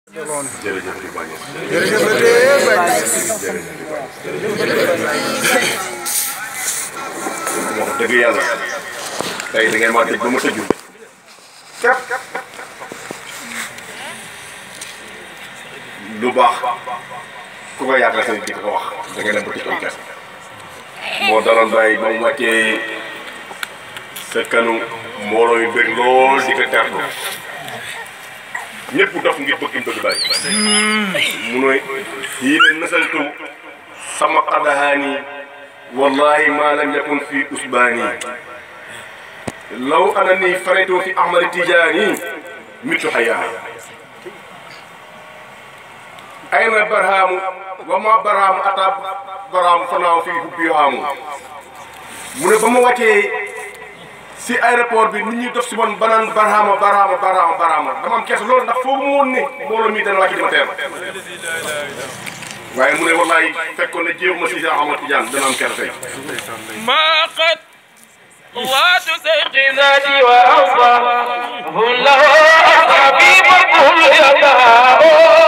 jërëjëf di bañ jërëjëf la dee bañ wax dëgg yàlla tey da ngeen ma tëj ba ma tëju képp lu baax ku ko yaakaar seen di ko wax da ngeen dem ba tëj ay gas moo daloon bàyyi ba mu wàccee sa kanu mbooloo yu bëri lool di ko tertu ñëpp dof ngir bëgg bëgg bàyyi mu ne yii ne nasaltu sama qadahaani wallahi ma lam yakun fi usbaani law anani faraytu fi ahmad tijaani mitu hayaa ayna barhaamu wa ma barhaamu ata barhaamu fanaaw fi hubbi haamu mu ne ba ma wàccee si aéroport bi nit ñi def si man banaan barhama barhama barhama barhama dama am kees loolu ndax foogu ma woon ne mbooloo mi dana wàcc di ma teer waaye mu ne wallaay fekkoon ne jéem ma si Cheikh Ahmad Tidiane dana am kees tey ما قد قوات سيق ذاتي وأوصى هن له حبيب كل يداه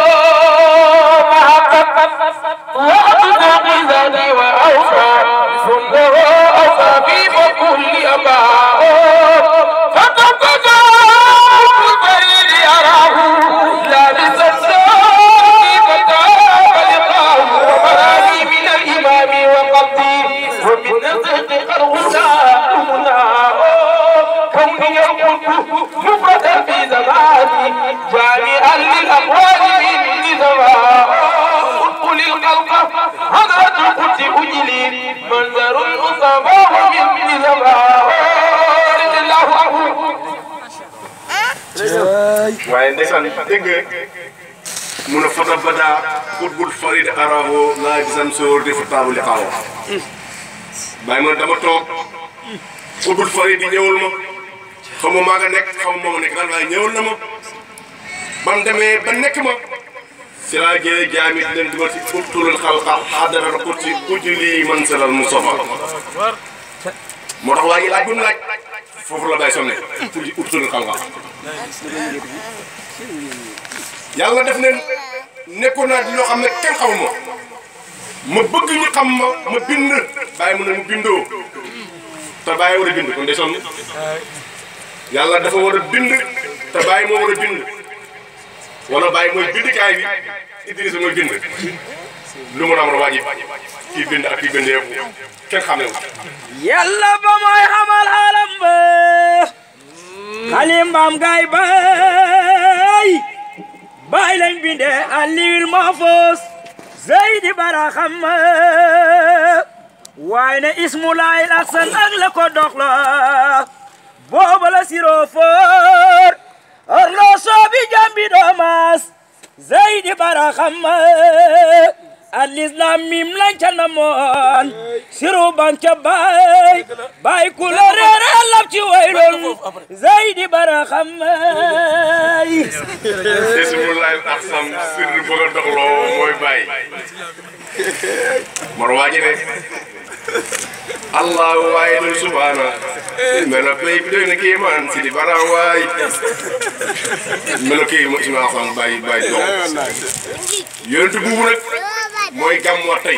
ما قد قوات سيق ذاتي وأوصى هن له حبيب كل يداه فتبقى البريد يراه لابس السوق فتاب لقاه وبراني من الإمام وقبضي ومن نزق قرغنا أمنا كوني يقول مفردا في زماني جامعا للأقوال من زمان قل القلق حضرة القدس أجلي منظر الأصابة ومن زمان الله أكبر waaye ndeysaan dégg nga mun a fata bada xutbul farid araho laa bisan sóor defa taabu li xaawo bàyyi ma dama toog xutbul farid di ñëwul ma xaw ma maa nga nekk xaw ma moo nekk daal waaye ñëwul na ma ba mu demee ba nekk ma si laa jëlee jaamit leen dugal si ubtulul xalqa xadaral xut si ujuli man salal mustafa moo tax waa ji laaj bu mu laaj foofu la bàyyi sonne pour di ubtulul xalqa yàlla def ne nekkoon naa di loo xam ne kenn xamuma ma bëgg ñu xam ma ma bind bàyyi mu ne mu bindoo te bàyyi war a bind kon de sonn yàlla dafa war a bind te bàyyi moo war a bind wala bàyyi mooy bindkaay bi Idrissa mooy bind lu mu am waa ji kii bind ak kii bind yëpp kenn xamee wu yàlla ba mooy xamal xalam ba xalimbaam gaay bay bay lañ bindee aliwil mahfuz zeydi baraxam waaye ne ismulaayil aksan ak la ko doxla booba la siroo foor orloo soobi jambi doomaas zeydi baraxam alislam mim lañ ca namoon siru banca bay bay ku la reere lab ci waylon zeydi baraxam bismillahi axsam sirri bëgg a doxloo mooy bàyyi mor waaji ne allah waaye lu subhaana melo pay bi doy na kii man si di bara waay melo kii mo isma axsam bàyyi bàyyi dox yonent buubu nag mooy gàmmu tey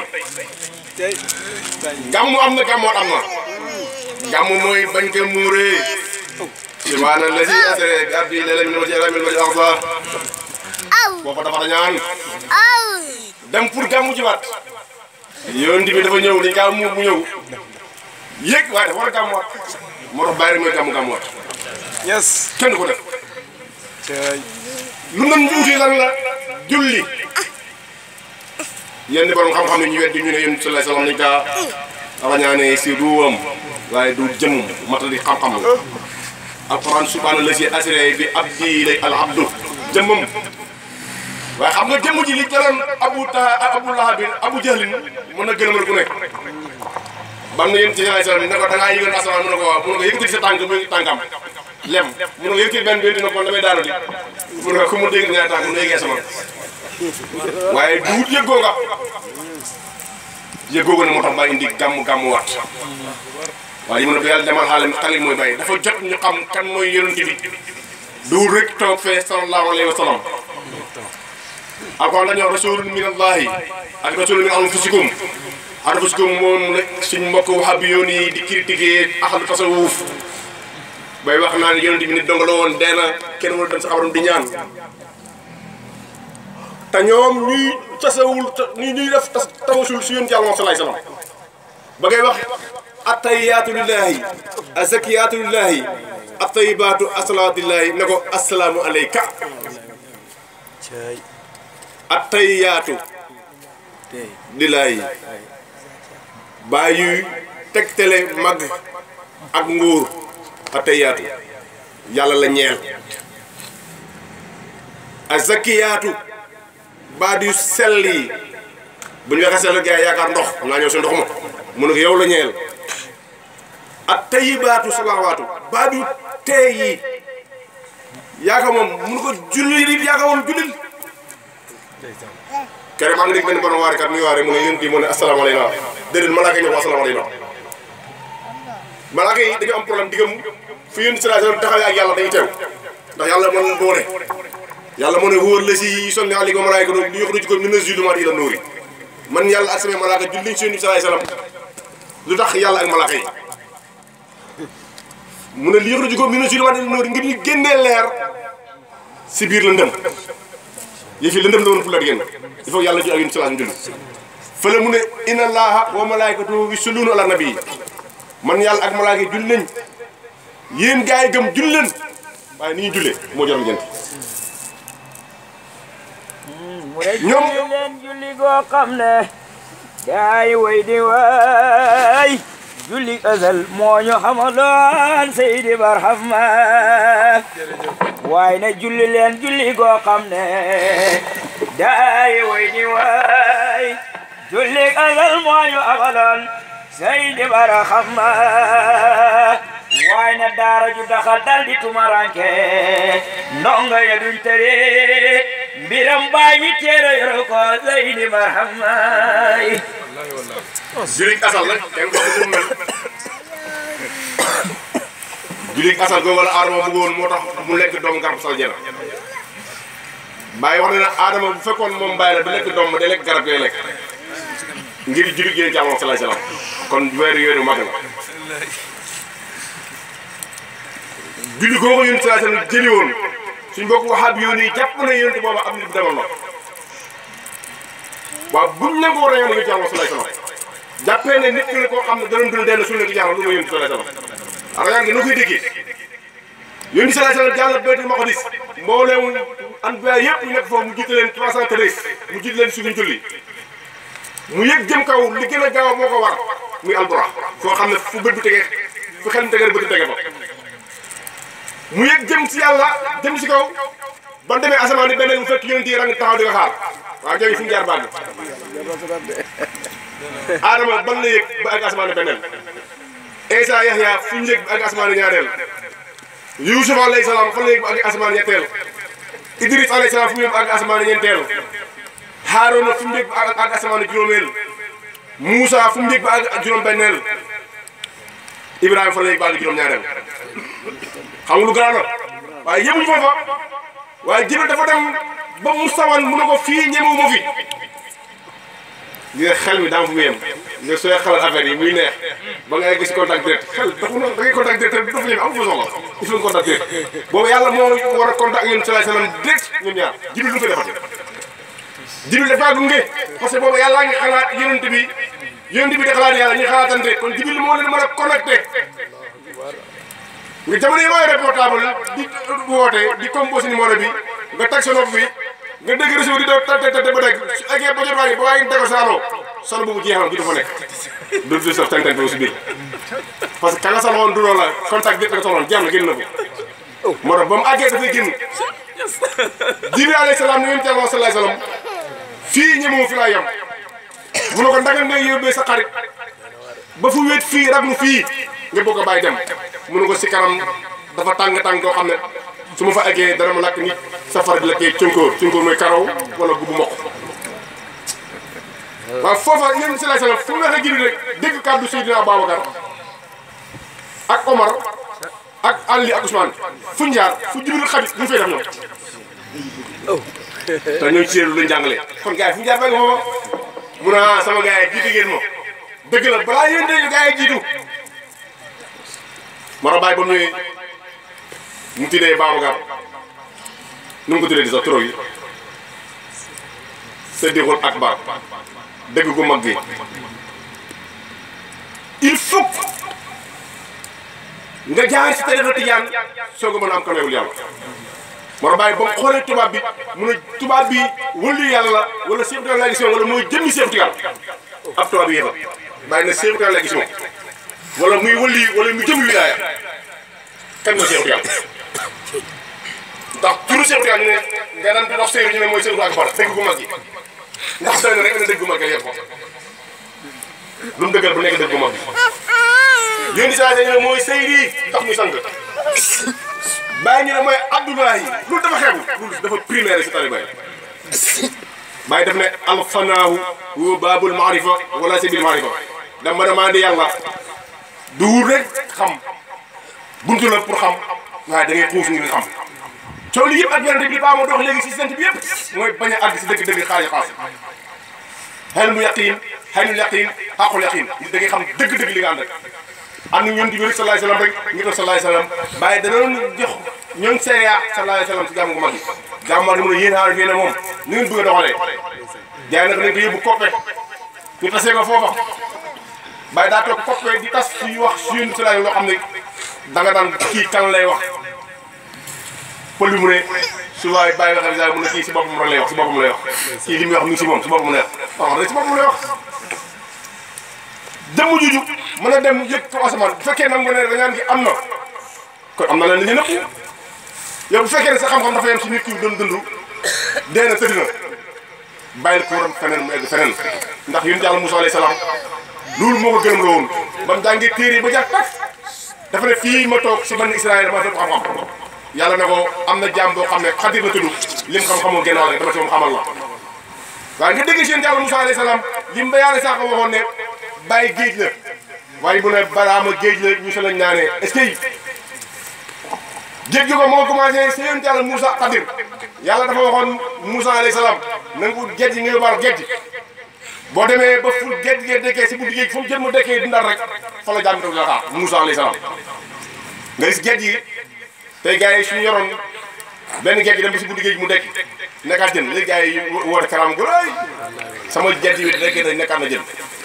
gàmmu am na gàmmoot am na gàmmu mooy bañ ko muuree subhaana lazi asra bi abdi laylan min al-masjidi al-haram ila al-masjidi al-aqsa booba dafa dañaan dem pour gàmmu ci waat yonent bi dafa ñëw dañ kaa muur mu ñëw yéeg waaye dafa war a gàmmuwaat moo tax bàyyi rek mooy gàmmu gàmmuwaat yes kenn du ko def lu ngeen wuute lan la julli yenn borom xam-xam ne ñu weddi ñu ne yéen sallallahu alayhi wasallam nañ kaa rañaane si ruwam waaye du jëm matali xam-xam la alquran subhaana la si assuré bi abdi lay al abdu jëmmam waaye xam nga jëmm ji li jëloon abu ta abu lahabin abu jahlin mën na gënamal ku nekk bam na yéen ci sallallahu alayhi wasallam ne ko da ngaa yëgal asamaan mu ne ko waaw mu ne ko yëkkati sa tànk mu tànkam lem mu ne ko yëkkati benn benn dina ko damay daanu di mu ne ko ku mu dégg ñaari tànk mu ne yëgee asamaan waaye duut yëggoo nga yëggoo nga ne moo tax ba indi gàmm gàmm waat waaye yi mu ne ba yàlla demal xaalim xalil mooy bàyyi dafa jot ñu xam kan mooy yonent bi duul rek toog fee sallallahu alayhi wa sallam alquran dañoo rasulun min allahi ak rasulun min anfusikum anfusikum moom la suñ mbokk wahabi yoon yi di critiquer ahlu tasawuf bay wax naa ne yonent bi nit dong la woon dee na kenn mënul dem sa xabaram di ñaan te ñoom ñuy tasawul ñuy ñuy def tas tawasul si yonent yàlla moom salaay salaam ba ngay wax attahiyaatu lillahi azakiyaatu lillahi attayibaatu asalaatulillahi ne ko asalaamu aleyka attahiyaatu lillahi bàyyi tegtale mag ak nguur attahiyaatu yàlla la ñeel azakiyaatu baat yu sell yi bu ñu waxee sell gars yi yaakaar ndox naa ñëw si ndox ma mu ne ko yow la ñeel ak tayibaatu salawaatu baat yu tey yi yaakaar moom mun ko julli nit yaakaar moom jullil keroog maa ngi dégg benn borom waarikat muy waare mu ne yéen di mu ne asalaamaaleykum déedéet malaaka yi ñu wax asalaamaaleykum malaaka yi dañu am problème diggam fi yéen si laaj taxawee ak yàlla dañuy teew ndax yàlla moo leen boole yàlla moo ne wóor la si sonni alayka malaayka doon li yoxruju ko mina zulumaati ila nuuri man yàlla ak samay malaaka julli nañ si yonent bi salaay salaam lu tax yàlla ak malaaka yi mu ne li yoxruju ko mina zulumaati ila nuuri ngir ñu génnee leer si biir lëndëm yëf yi lëndëm la woon pour la di génn il faut yàlla ju ak yonent bi salaam julli fële mu ne inna allaha wa malaykatu yusalluuna ala nabi man yàlla ak malaaka yi julli nañ yéen gars yi gëm julli leen waaye ni ñuy jullee moo jaram jënt mu ne julli leen julli goo xam ne gaay way di waay julli azal moo ñu xamaloon Seydi Barhama waaye ne julli leen julli goo xam ne gaay way di waay julli azal moo ñu xamaloon Seydi Barhama waaye ne daara ju daxal dal di tumaranke ndongo ya duñ tere mbiram baay mi teero yoro ko Seydi Barhama julik asal nag kenn ko mu mel julik asal googu la aadama bëggoon moo tax mu lekk doom garab sal jena bàyyi wax ne na aadama bu fekkoon moom bàyyi la du lekk doom day lekk garab ngay lekk ngir julik yéen ci amoon salaay salaam kon weeru yooyu mag la julli googu yéen salaay salaam jëli woon suñ bokk waxaat yoon yi jàpp na yéen booba am nit bu demoon na waaw buñ ne ko war a yoon yéen ci amoon salaay salaam jàppee ne nit ki la koo xam ne dana dund dellu suñu nekk jaaxal lu ma yónni sallallahu alayhi wasallam arayaan gi nu koy déggee yónni sallallahu alayhi wasallam jàll baytul maqdis mbooleem anbiya yëpp ñu nekk foofu mu jiite leen 313 mu jiite leen suñu julli mu yëg jëm kaw li gën a gaaw moo ko war muy alburax foo xam ne fu bët bu tegee fu xel mu tegee bët tege fa mu yëg jëm si yàlla jëm si kaw ban demee asamaan ni beneen mu fekk yonent yi rang taxaw di ko xaar waaw jooju fu mu jaar bàgg Adama ban la yëg ba ak asamaan beneen Isa Yaxya fu ñu yëg ba ak asamaan ñaareel Yuusuf alayhi salaam fan la yëg ba ak asamaan ñetteel Idris alayhi salaam fu mu yëg ba ak asamaan ñeenteel Haaruna fu mu yëg ba ak asamaan juróomeel Muusa fu mu yëg ba ak juróom-benneel Ibrahima fan la yëg ba ak juróom-ñaareel xam nga lu gën a la waaye yëmuñu foofa waaye Jibril dafa dem ba mu sawan mu ne ko fii ñemewu ma fi. li nga xel mi daa fu mu yem nga sooy xelal affaire yi muy neex ba ngay gis contact direct xel dafa na da ngay contact direct dafa ñëw am fa soxla il faut contact direct boobu yàlla moo war a contact yéen sallallahu alayhi wasallam direct ñun ñaar jibril lu fa defati jibril dafa gunge parce que boobu yàlla ngi xalaat yonent bi yonent bi di xalaat yàlla ñu xalaatante kon jibril moo leen mën a connecté nga jamono yi mooy portable di woote di composé numéro bi nga teg sa nopp bi nga dégg réseau di daw tàtte tàtte ba dégg su eggee ba jot waa ngi ba waa ngi dégg saaloo solo boobu jeexal du dafa nekk du du sof tànk tànk si biir parce que ka nga saloon du loolu la contact bi nga soxloon jeex na génn na ko moo tax ba mu àggee dafay génn jibril alayhi salaam ni yonent Yàlla sallallahu alayhi wasallam fii ñemoo fi laa yem mu ne ko ndaga ngay yóbbee sa xarit ba fu wéet fii raglu fii nga bëgg a bàyyi dem mu ne ko si kanam dafa tàng tàng koo xam ne su ma fa eggee dana ma lakk nit safara bi lakkee cunkóor cunkóor mooy karaw wala gubu mokk waaw foofa yéen si lay sallam fu mu waxee jibril rek dégg kàddu Seydina Babacar ak Omar ak Ali ak Ousmane fu ñu jaar fu jibril xabit ñu fay def ñoom te ñooñu ci lu ñu jàngale kon gars yi fu ñu jaar ba nga foofa mu ne ah sama gars yi jiitu ngeen ma dëgg la balaa yéen de gars yi jiitu Mara Baye ba mu ñëwee mu tuddee Babacar nu mu ko tuddee di sax trop yi Sadiqul Akbar dëgg gu mag gi il faut nga jaar si tarixa tijaan soog a mën a am kanewul yàlla Mara Baye ba mu xoolee tubaab bi mu ne tubaab bi wëllu yàlla la wala Cheikh Tidiane la gis wala mooy jëmmi Cheikh Tidiane ab tubaab bi yéefa bàyyi na Cheikh Tidiane la gis wala muy wëlli wala muy jëmmi wilaaya kan mooy Cheikh Tidiane ndax turu Cheikh Tidiane ñu ne nga daan di wax Seydou ñu ne mooy Seydou Akbar dëgg gu mag gi ndax doy na rek na dëgg gu mag gi yëpp ko lu mu dëggal bu nekk dëgg gu mag gi yéen di saa ñu ne mooy Seydi tax muy sang bàyyi ñu ne mooy Abdoulaye loolu dafa xeebu loolu dafa primaire si tali bay bàyyi def ne alfanaahu wa baabul maarifa wala sabil maarifa dama demandé yàlla du wut rek xam buntu la pour xam waaye da ngay xuus ngir xam coow li yëpp ak yonente bi baa ma dox léegi si sant bi yëpp mooy bañ a àgg si dëgg-dëgg xaaji xaas xel mu yaqin xel mu yaqin xaqul yaqin da ngay xam dëgg-dëgg li nga ànd ak am na ñoom di wér salaay salaam rek ngi doon salaay salaam bàyyi danoon jox ñoom seeya salaay salaam si jàmm gu mag yi jàmm mag ni mun a yéen xaar fii ne moom ni ngeen bëgg a doxalee jaay nag nañ ko yóbbu koppe ñu tasee ko foofa bàyyi daa toog koppe di tas suy wax suy salaay loo xam ne da nga daan kii kan lay wax pël bi mu ne su waay bàyyi waxee daal mu ne kii si boppam rek lay wax si boppam lay wax kii li muy wax mi ngi si moom si boppam lay wax wax rek si boppam lay wax jëmm juju mën a dem yëg ko asamaan bu fekkee nag nga ne dañaan gi am na kon am na leen li ñu nëpp yow bu fekkee ne sa xam-xam dafa yem si nit ki doon dund dee na tëdd na bàyyil ko waram feneen mu egg feneen ndax yonent Yàlla Musaa alayhi salaam loolu moo ko gërëm la woon ba mu jàngee téere ba jàpp tak dafa ne fii ma toog si ban Israël dama fekk xam-xam yàlla ne ko am na jaam boo xam ne xadir la tudd lim xam-xamoo genn wàll dama ci moom xamal la waaye nga dégg si yonent Yàlla Musaa alayhi salaam lim ba yàlla sax waxoon ne bàyyi géej la waaye bu ne baraama géej la ñu sa lañ naanee est-ce que géej gi ko moo commencé si yonent Yàlla Moussa Xadir yàlla dafa waxoon Moussa alayhi salaam na nga ut géej gi nga yóbbaal géej gi boo demee ba fu géej gi dekkee si buntu géej fu mu jën mu dekkee dundal rek fa la jàmm toog la xaar Moussa alayhi salaam nga gis géej gi tey gars yi suñu yoroon benn géej gi dem ba si buntu géej mu dekki nekkaat jën léegi gars yi woote karaam gu rëy sama géej gi dekkee dañ nekkaat na jën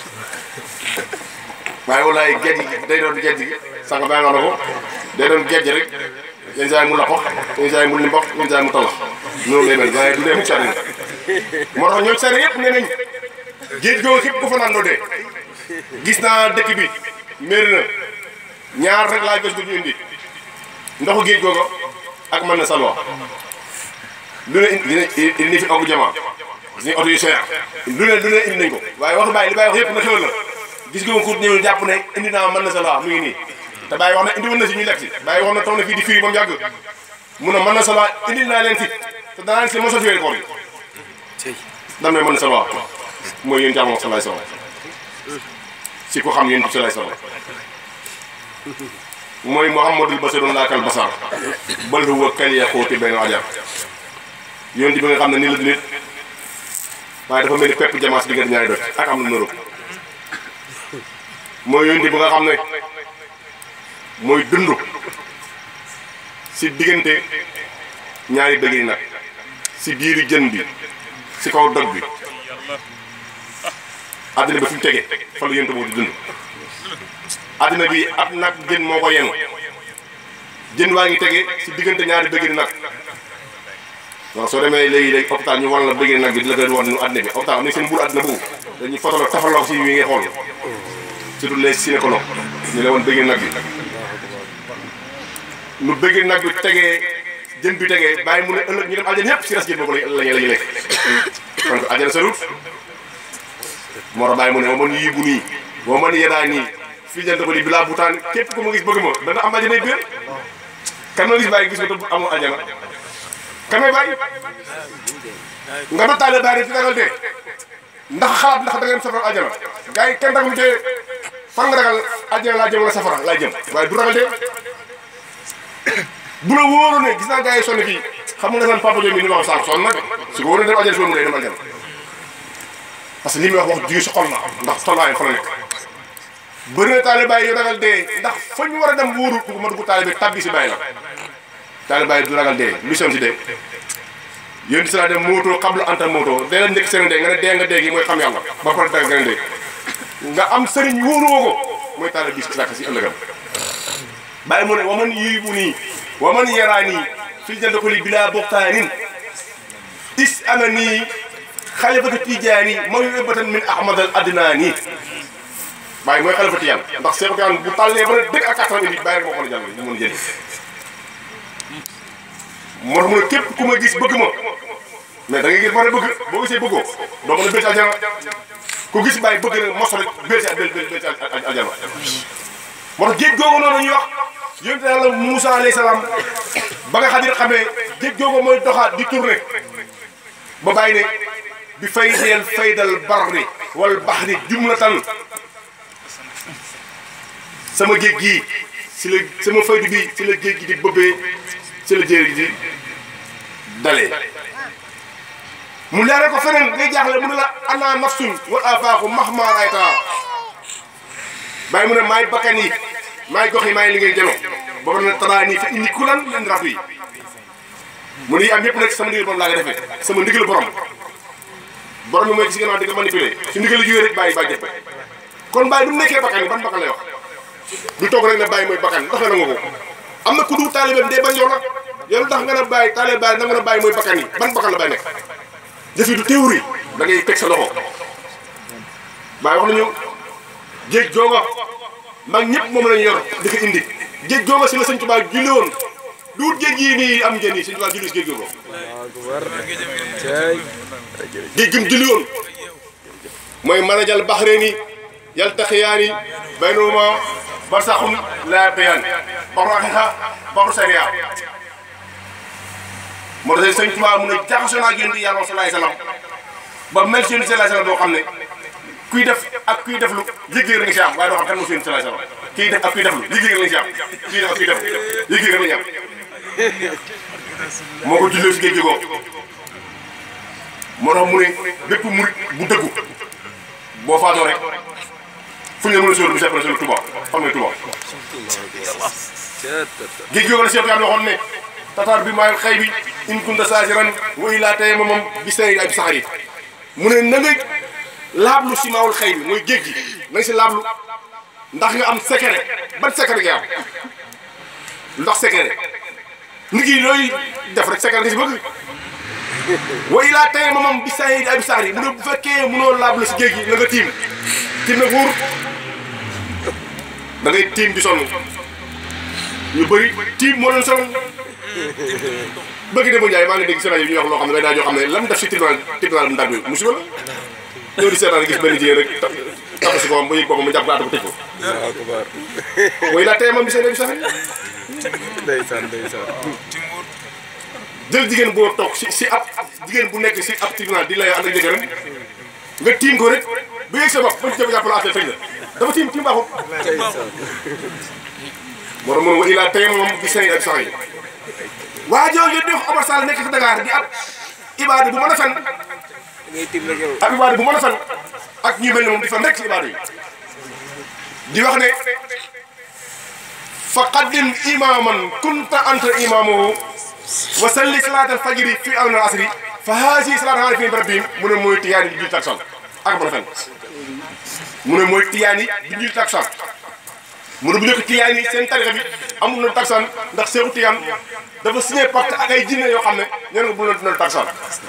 waaye walaay géej gi day doon géej gi sànq baa nga na ko day doon géej rek yenn saa yi mu lappax yenn saa yi mu limbax yenn saa yi mu talax noonu lay mel waaye du dee mu càddi moo tax ñoom seere yëpp nee nañ géej googu képp ku fa naan doo dee gis naa dëkk bi méri na ñaar rek laa gis du ñu indi ndoxu géej googu ak mën na salwa lu ne indi indi fi ogu jamaa gis nañ oto yu seer lu ne lu ne indi nañ ko waaye wax bàyyi li bàyyi wax yëpp na xewal la gis nga ko ñëw jàpp ne indi naa mën na sa laa mu ngi nii te bàyyi wax na indi woon na si ñu lekk si bàyyi wax na taw na fii di firi ba mu yàgg mun a mën na sa laa indi naa leen si te danaa leen si mosal fi koor yi dan may mën na sa laa mooy yéen jàmm salaay salaam si ko xam yéen bi salaay salaam mooy Muhammadul Basirun laakal basar bal huwa kal yaxuuti benn ajar yéen bi nga xam ne nii la du nit waaye dafa mel ni pepp jamaas diggante ñaari doj ak am na nëroo mooy yonent bi nga xam ne mooy dund si diggante ñaari bëgg yi nag si biiru jën bi si kaw dog bi àddina bi fu mu tege fa la yonent boobu di dund àddina bi ab nag jën moo ko yenu jën waa ngi tege si diggante ñaari bëgg yi nag waaw soo demee léegi léegi hôpital ñu wan la bëgg nag bi di la koy wan nu àddina bi hôpital am na seen mbuur àddina boobu dañuy fotolo tafaloo si wi ngay xool surtout les gynécologues ñu la woon bëggee nag bi nu bëggee nag bi tegee jën bi tegee bàyyi mu ne ëllëg ñu dem aljana ñëpp si res jën boobu la la ñuy lekk kon aljana sa route moo tax bàyyi mu ne ma man yii bu nii boo man yedaa nii fii jant ko di bilaa butaan képp ku ma gis bëgg ma dana am aljana biir kan ma gis bàyyi gis ko te amoo aljana kan may bàyyi nga doon taale bàyyi ci ragal dee ndax xalaat ndax da ngeen safara aljana gars yi kenn ragalu dee fan nga ragal àjjana laa jëm wala safara laa jëm waaye du ragal de bu la wóoroon ne gis naa gars yi sonn fii xam nga san papa Diop mi ni ma wax sànq sonn na de su ko war a dem aljana mu day dem aljana parce que li muy wax wax jigi si xol na ndax tolluwaayam fa la nekk bëri na taalibaay yu ragal dee ndax fa ñu war a dem wóoru du ma dugg taalibe tabbi si bàyyi la taalibaay du ragal dee lu sem si dee yéen di sala dem moto xablu anta moto dee la njëkk seen dee nga ne dee nga dee gi mooy xam yàlla ba pare dee nga ne dee nga am sëriñ wóoruwoo ko mooy taalibe bis sàkk si ëllëgam bàyyi mu ne waman yii bu nii waman yaraa nii fil jënd ko li bilaa boxtaanin is ana nii xalifatu tijaani mooy yóbbatan min ahmad al adnaani bàyyi mooy xalifatu yàlla ndax Seex Tijaan bu tàllee ba ne dëgg ak kattan indi bàyyi rek moo ko la jàll ñu mën jëli moo tax mu ne képp ku ma gis bëgg ma mais da ngay gis ba ne bëgg boo gisee bëggoo doo mën a bëgg aljana ku gis bàyyi bëgg na mos rek bëgg si bëgg bëgg si aljana moo tax géej googu noonu ñuy wax yonent yàlla Moussa alayhi salaam ba nga xadir xamee géej googu mooy doxaat di tourné ba bàyyi ne bi faydeel faydal barri wal baxri jumlatan sama géej gii si la sama faydu bi si la géej gi di bëbbee si la jéer gi di dalee mu leere ko feneen ngay jaaxle mu ne la ana nafsun wa afaaxu mahma rayta bàyyi mu ne maay bakkan yi maay gox yi maay li ngay jëlo ba pare ne taraa nii fa indi kulan leen rab yi mu ne yi am yëpp nag sama ndigal borom laa nga defee sama ndigal borom borom bi mooy gis gannaaw di nga manipulé su ndigal jógee rek bàyyi bàyyi jëf kon bàyyi bu mu nekkee bakkan yi ban bakkan lay wax du toog rek ne bàyyi mooy bakkan ndax nga nangu ko am na ku du taalibeem dee bañ yow nag yow tax nga ne bàyyi taalibe bàyyi nga ne bàyyi mooy bakkan yi ban bakkan la bàyyi nekk jëf yi du théorie da ngay teg sa loxo bàyyi wax nañu géej googa mag ñëpp moom lañu yor di ko indi géej googa si la sëñ Tuubaa julli woon du wut géej gii nii am ngeen nii sëñ Tuubaa julli si géej googa géej gim julli woon mooy marajal baxreeni yaltaqiyaani baynahuma barsaxun laa yabgiyaan baxru haqiiqa baxru sariya moo tax sëñ Tuubaa mu ne jaxasoo naa ak yonent yàlla salaay salaam ba mel si yonent salaay salaam boo xam ne kuy def ak kuy def lu yëg-yëg nga si am waaye doo xam kan moo si yonent salaay salaam kiy def ak kuy def lu yëg-yëg nga si am kuy def ak kuy def yëg-yëg nga si am moo ko jullee si géej gi ko moo tax mu ne bépp murit bu dëggu boo faatoo rek fu ñu la mën a sóor bu seet la sóor Touba xam nga Touba géej gi wala Cheikh Yàlla waxoon ne tataar bi maayal xëy bi in kunta saasiran wa illaa tey moom bi say ay bi saxar yi mu ne na nga laablu si maawul xëy bi mooy géej gi na nga si laablu ndax nga am secret ban secret nga am ndax secret nit ki looy def rek secret nga si bëgg wa illaa tey moom bi say ay bi saxar yi mu ne bu fekkee mënoo laablu si géej gi na nga tiim tiim nag wóor da ngay tiim di sonn ñu bëri tiim moo leen sonn bëgg de bu Ndiaye maa ngi dégg si rajo yi ñuy wax loo xam ne day daa joo xam ne lan def si tribunal tribunal ndar bi musiba la ñëw di seetaan gis benn jigéen rek tax si ko ba yëg boppam mu jàpp gaata ko tëj ko mooy laa tey moom bi seen bi sax ndeysaan ndeysaan jël jigéen boo toog si si ab jigéen bu nekk si ab tribunal di lay ànd ak jëkkëram nga tiim ko rek ba yëg sa bopp ba jëf jàpp la affaire tëj la dafa tiim tiim baaxul moo tax mun wa ilaa tey moom bi seen ak sax yi waa jooju di wax Omar Sall nekk ci Dakar di ab ibaadu bu mën a fen ngay tiim rek yow ab ibaadu bu mën a fen ak ñu mel ne moom di fen rek ci ibaadu yi di wax ne fa qaddim imaman kunta anta imamuhu wa salli salaat al fajri fi awn al asri fa haasi salaat aarifin bi rabbihim mu ne mooy tiyaani bi julli takkusaan ak mën a fen mu ne mooy tiyaani bi julli takkusaan mu ne bu njëkk tiyaan yi seen tarixa bi amul na takkusaan ndax seexu tiyaan dafa signé pacte ak ay jinne yoo xam ne ñeen nga bu na dina takkusaan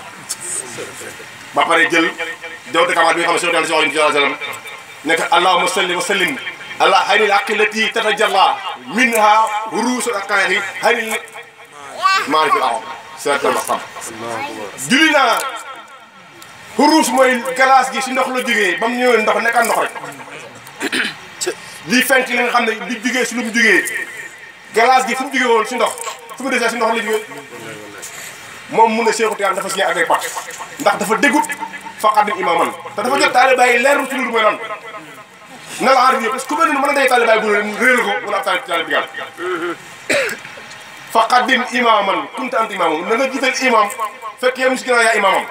ba pare jël jawte kamaat bi nga xam ne seexu tiyaan si wax sallam nekk allahumma salli wa sallim ala haynil aqillati tatajalla minha ruusul aqaahi haynil maarifil aw seetal ba xam julli naa ruus mooy glace gi si ndox la jógee ba mu ñëwee ndox nekkaat ndox rek lii fenk li nga xam ne li jugee si lu mu jugee glace gi fu mu jugee woon si ndox fu mu desee si ndox la jugee moom mun na Seexu Tijaan dafa signé ak ay pacte ndax dafa déggut faqadim imaman te dafa jot taalibe yi leerul ci lu mooy lan na la aar parce que ku mel ni mën na day taalibe bu réer ko wala ab taalibe bi gàll fa qaddim imaaman kunta anta imaamam na nga jiital imaam fekk yow mi si ginnaaw yaa imaamam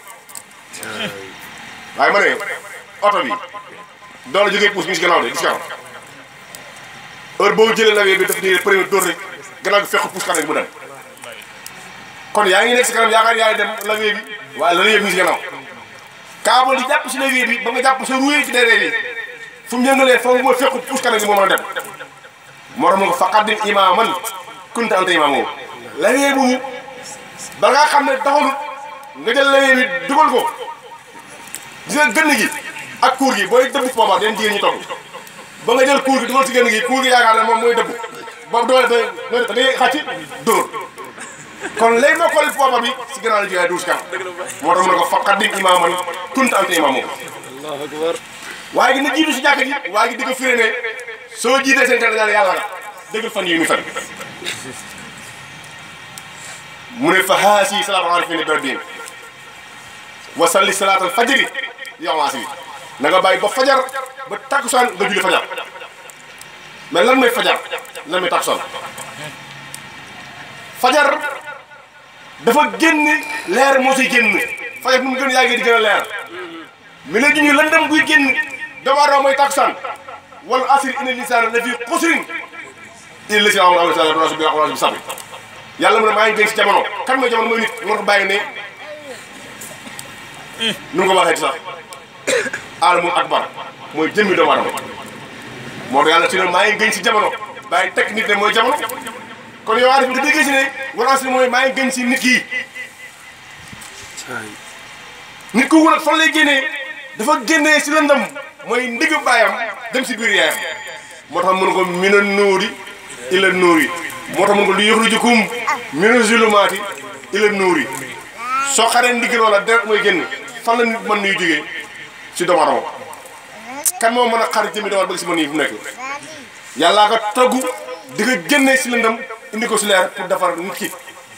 waaye ma ne oto bi doole jógee puus mi si gannaaw de gis nga heure boo jëlee lawee bi daf ni premier dóor rek gannaaw gi fekk puus kanam gi mu dem kon yaa ngi nekk si kanam yaakaar yaay dem lawee bi waaye lawee bi mi si gannaaw kaabal di jàpp si lawee bi ba nga jàpp sa ruwee ci déree bi fu mu yëngalee foofu mooy fekk puus kanam gi moo mën a dem moo tax mu nga fa qaddim imaaman kunta anta imaamu lawee bu ba nga xam ne taxalut nga jël lawee bi dugal ko gis nga gënn gi ak kuur gi booy dëbb poobar den jigéen ñi togg ba nga jël kuur gi dugal ci gënn gi kuur gi yaakaar ne moom mooy dëbb boobu doole da da ngay xàcc dóor kon léegi moo xooli poobar bi si gannaaw la jógee duus kanam moo tax mu ne ko fa qaddim imaaman kunta anta imaamu allahu akbar waaye gi na jiitu si jàkk ji waaye gi di ko firé ne soo jiitee seen kër daal yàlla nga dëggal fan yi muy fen mu ne fa haasi salaatu arifina bi rabbihim wa salli salaatal fajri yow asri na nga bàyyi ba fajar ba takkusaan nga julli fajar mais lan mooy fajar lan mooy takkusaan fajar dafa génn leer moo siy génn fajar nu mu gën yàggee di gën a leer mi léegi ñu lëndëm buy génn doomu aadama mooy takkusaan wal asri inna lisaana la fi xusrin illa lazina aamanu wa amilu saalihaati wa tawasaw bi sabri yàlla mu ne maa ngi dégg si jamono kan mooy jamono mooy nit nga ko bàyyi ne nu mu ko waxee ci sax alamul akbar mooy jëmmi doomu aadama moo tax yàlla ci ne maa ngi gën si jamono bàyyi teg nit ne mooy jamono kon yow aarif nga déggee si ne wal asri mooy maa ngi gën si nit kii nit ku wul ak fan lay génnee dafa génnee si lëndëm mooy ndigg baayam dem si biir yaayam moo tax mën ko mina nuuri ila nuuri moo tax mën ko lu yuxrijukum mina zulumaati ila nuuri soo xaree ndiggal wala deret mooy génn fan la nit mën nuy jógee si doomu aadama kan moo mën a xar jëmi doomu ba si mën yi fu nekk yàllaa ko togg di ko génnee si lëndëm indi ko si leer pour defar nit ki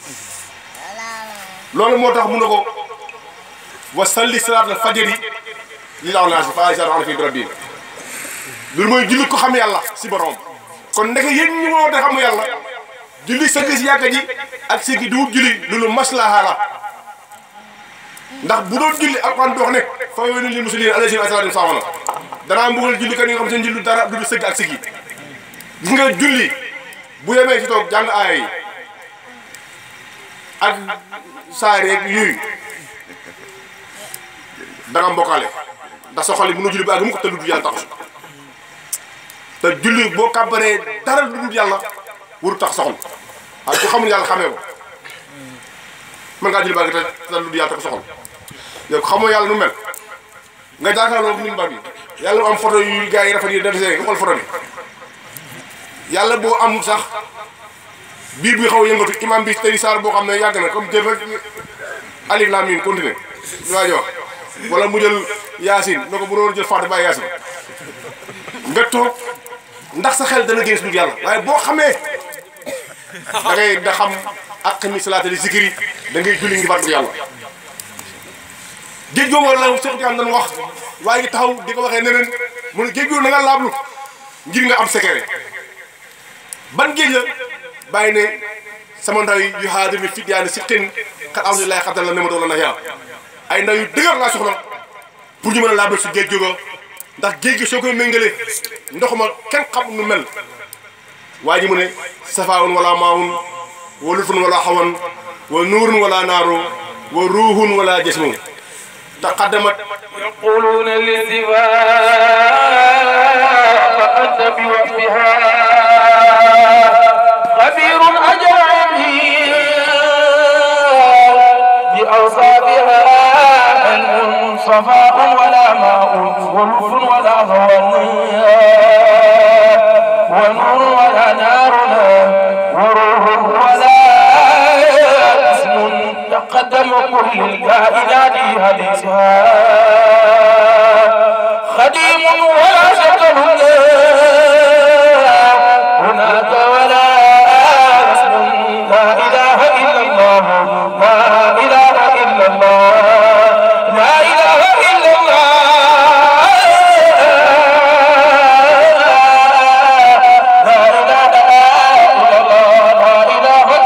loolu moo tax mun na ko wa salli salaatal fajri li laaw naa si fa sa ana fi rabbi loolu mooy julli ko xam yàlla si borom kon ndeke yéen ñu woo te xam yàlla julli sëgg si yàgga ji ak sëgg du julli loolu maslaha la ndax bu doon julli alquran dox ne fa waylu lil muslimin alladhina asalaatu saamana danaa mbugal julli kan yi nga xam seen julli dara du sëgg ak sëgg gis nga julli bu yemee si toog jàng aaya yi ak saar yeeg yooyu danga mbokkaale ndax sa xol yi mënoo julli ba àgg mu ko te lu dul yàlla taxu te julli boo kàbbaree dara lu dul yàlla waru tax soxal waaye ku xamul yàlla xamee ko mën ngaa julli ba àgg te te lu dul yàlla tax soxal yow xamoo yàlla nu mel nga jàkkaarloo nit mbar bi yàlla mu am photo yu gars yi rafet yi def see nga xool photo bi yàlla boo am sax biir bi xaw a yëngatu imam bi tey saar boo xam ne yàgg na comme jël rek alif laam miim continué li waa ji wax wala mu jël yaasin na ko bu doon jël fàtte bàyyi yaasin nga toog ndax sa xel dana génn si dul yàlla waaye boo xamee da ngay da xam ak mi salaata li zikri da ngay julli ngi fàttali yàlla géej googu la Cheikh Tidiane dañ wax waaye ngi taxaw di ko waxee neneen mu ne géej googu na nga laablu ngir nga am secret ban géej la bàyyi ne sama ndaw yi yu xaadir ni fit yaa ne si xin xat alhamdulilah xatal la ne ma doon la na yaa ay ndaw yu dëgër laa soxla pour ñu mën a laabal si géej googu ndax géej gi soo koy méngalee ndox ma kenn xam nu mel waa ji mu ne safaawun wala maawun wa lutfun wala xawan wa nuurun wala naaru wa ruuhun wala jismun taqaddamat يقولون للدفاع فأنت بوصفها خبير أجرني بأوصافها علم صفاء ولا ماء ولف ولا هوى ونور ولا نار وروح ولا اسم تقدم كل الكائنات حديثها خديم ولا شك هناك ولا اسم لا اله الا الله لا اله الا الله لا اله الا الله لا اله الا الله لا اله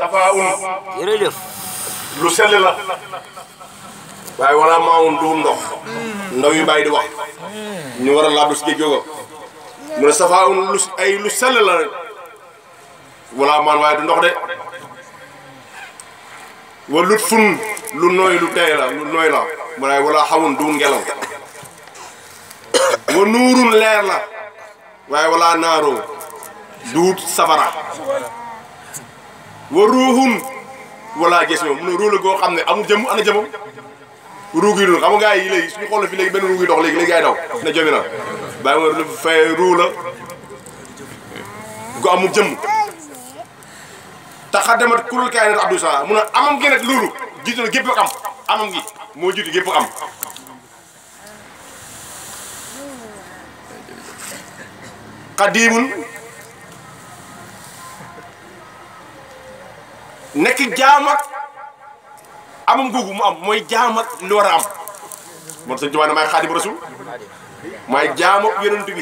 safaun jërëjëf lu sell la waaye wala maawun du ndox ndaw yu bàyyi di wax ñu war a laab si géej googa mu ne safaun lu ay lu sell la wala maan waaye du ndox de wa lut fun lu nooy lu tey la lu nooy la waaye wala xawun du ngelaw wa nuurun leer la waaye wala naaroo duut safara wa ruuxun wala gis moom mu ne ruu la goo xam ne amul jëm ana jëmam ruug yi dul xam nga gars yi léegi suñu xool fi léegi benn ruug yi dox léegi léegi ay daw ne jomi na bàyyi ma lu fay ruu la gu amul jëmm te xa demat kurul kaay nat abdou sala mu ne amam gi nag loolu jiitu na gépp ak am amam gi moo jiitu gépp ak am xadiimun nekk jaam ak amam googu mu am mooy jaam ak li war a am moom sëñ Tuubaa ne maay xaadim rasul maay jaam ak yonent bi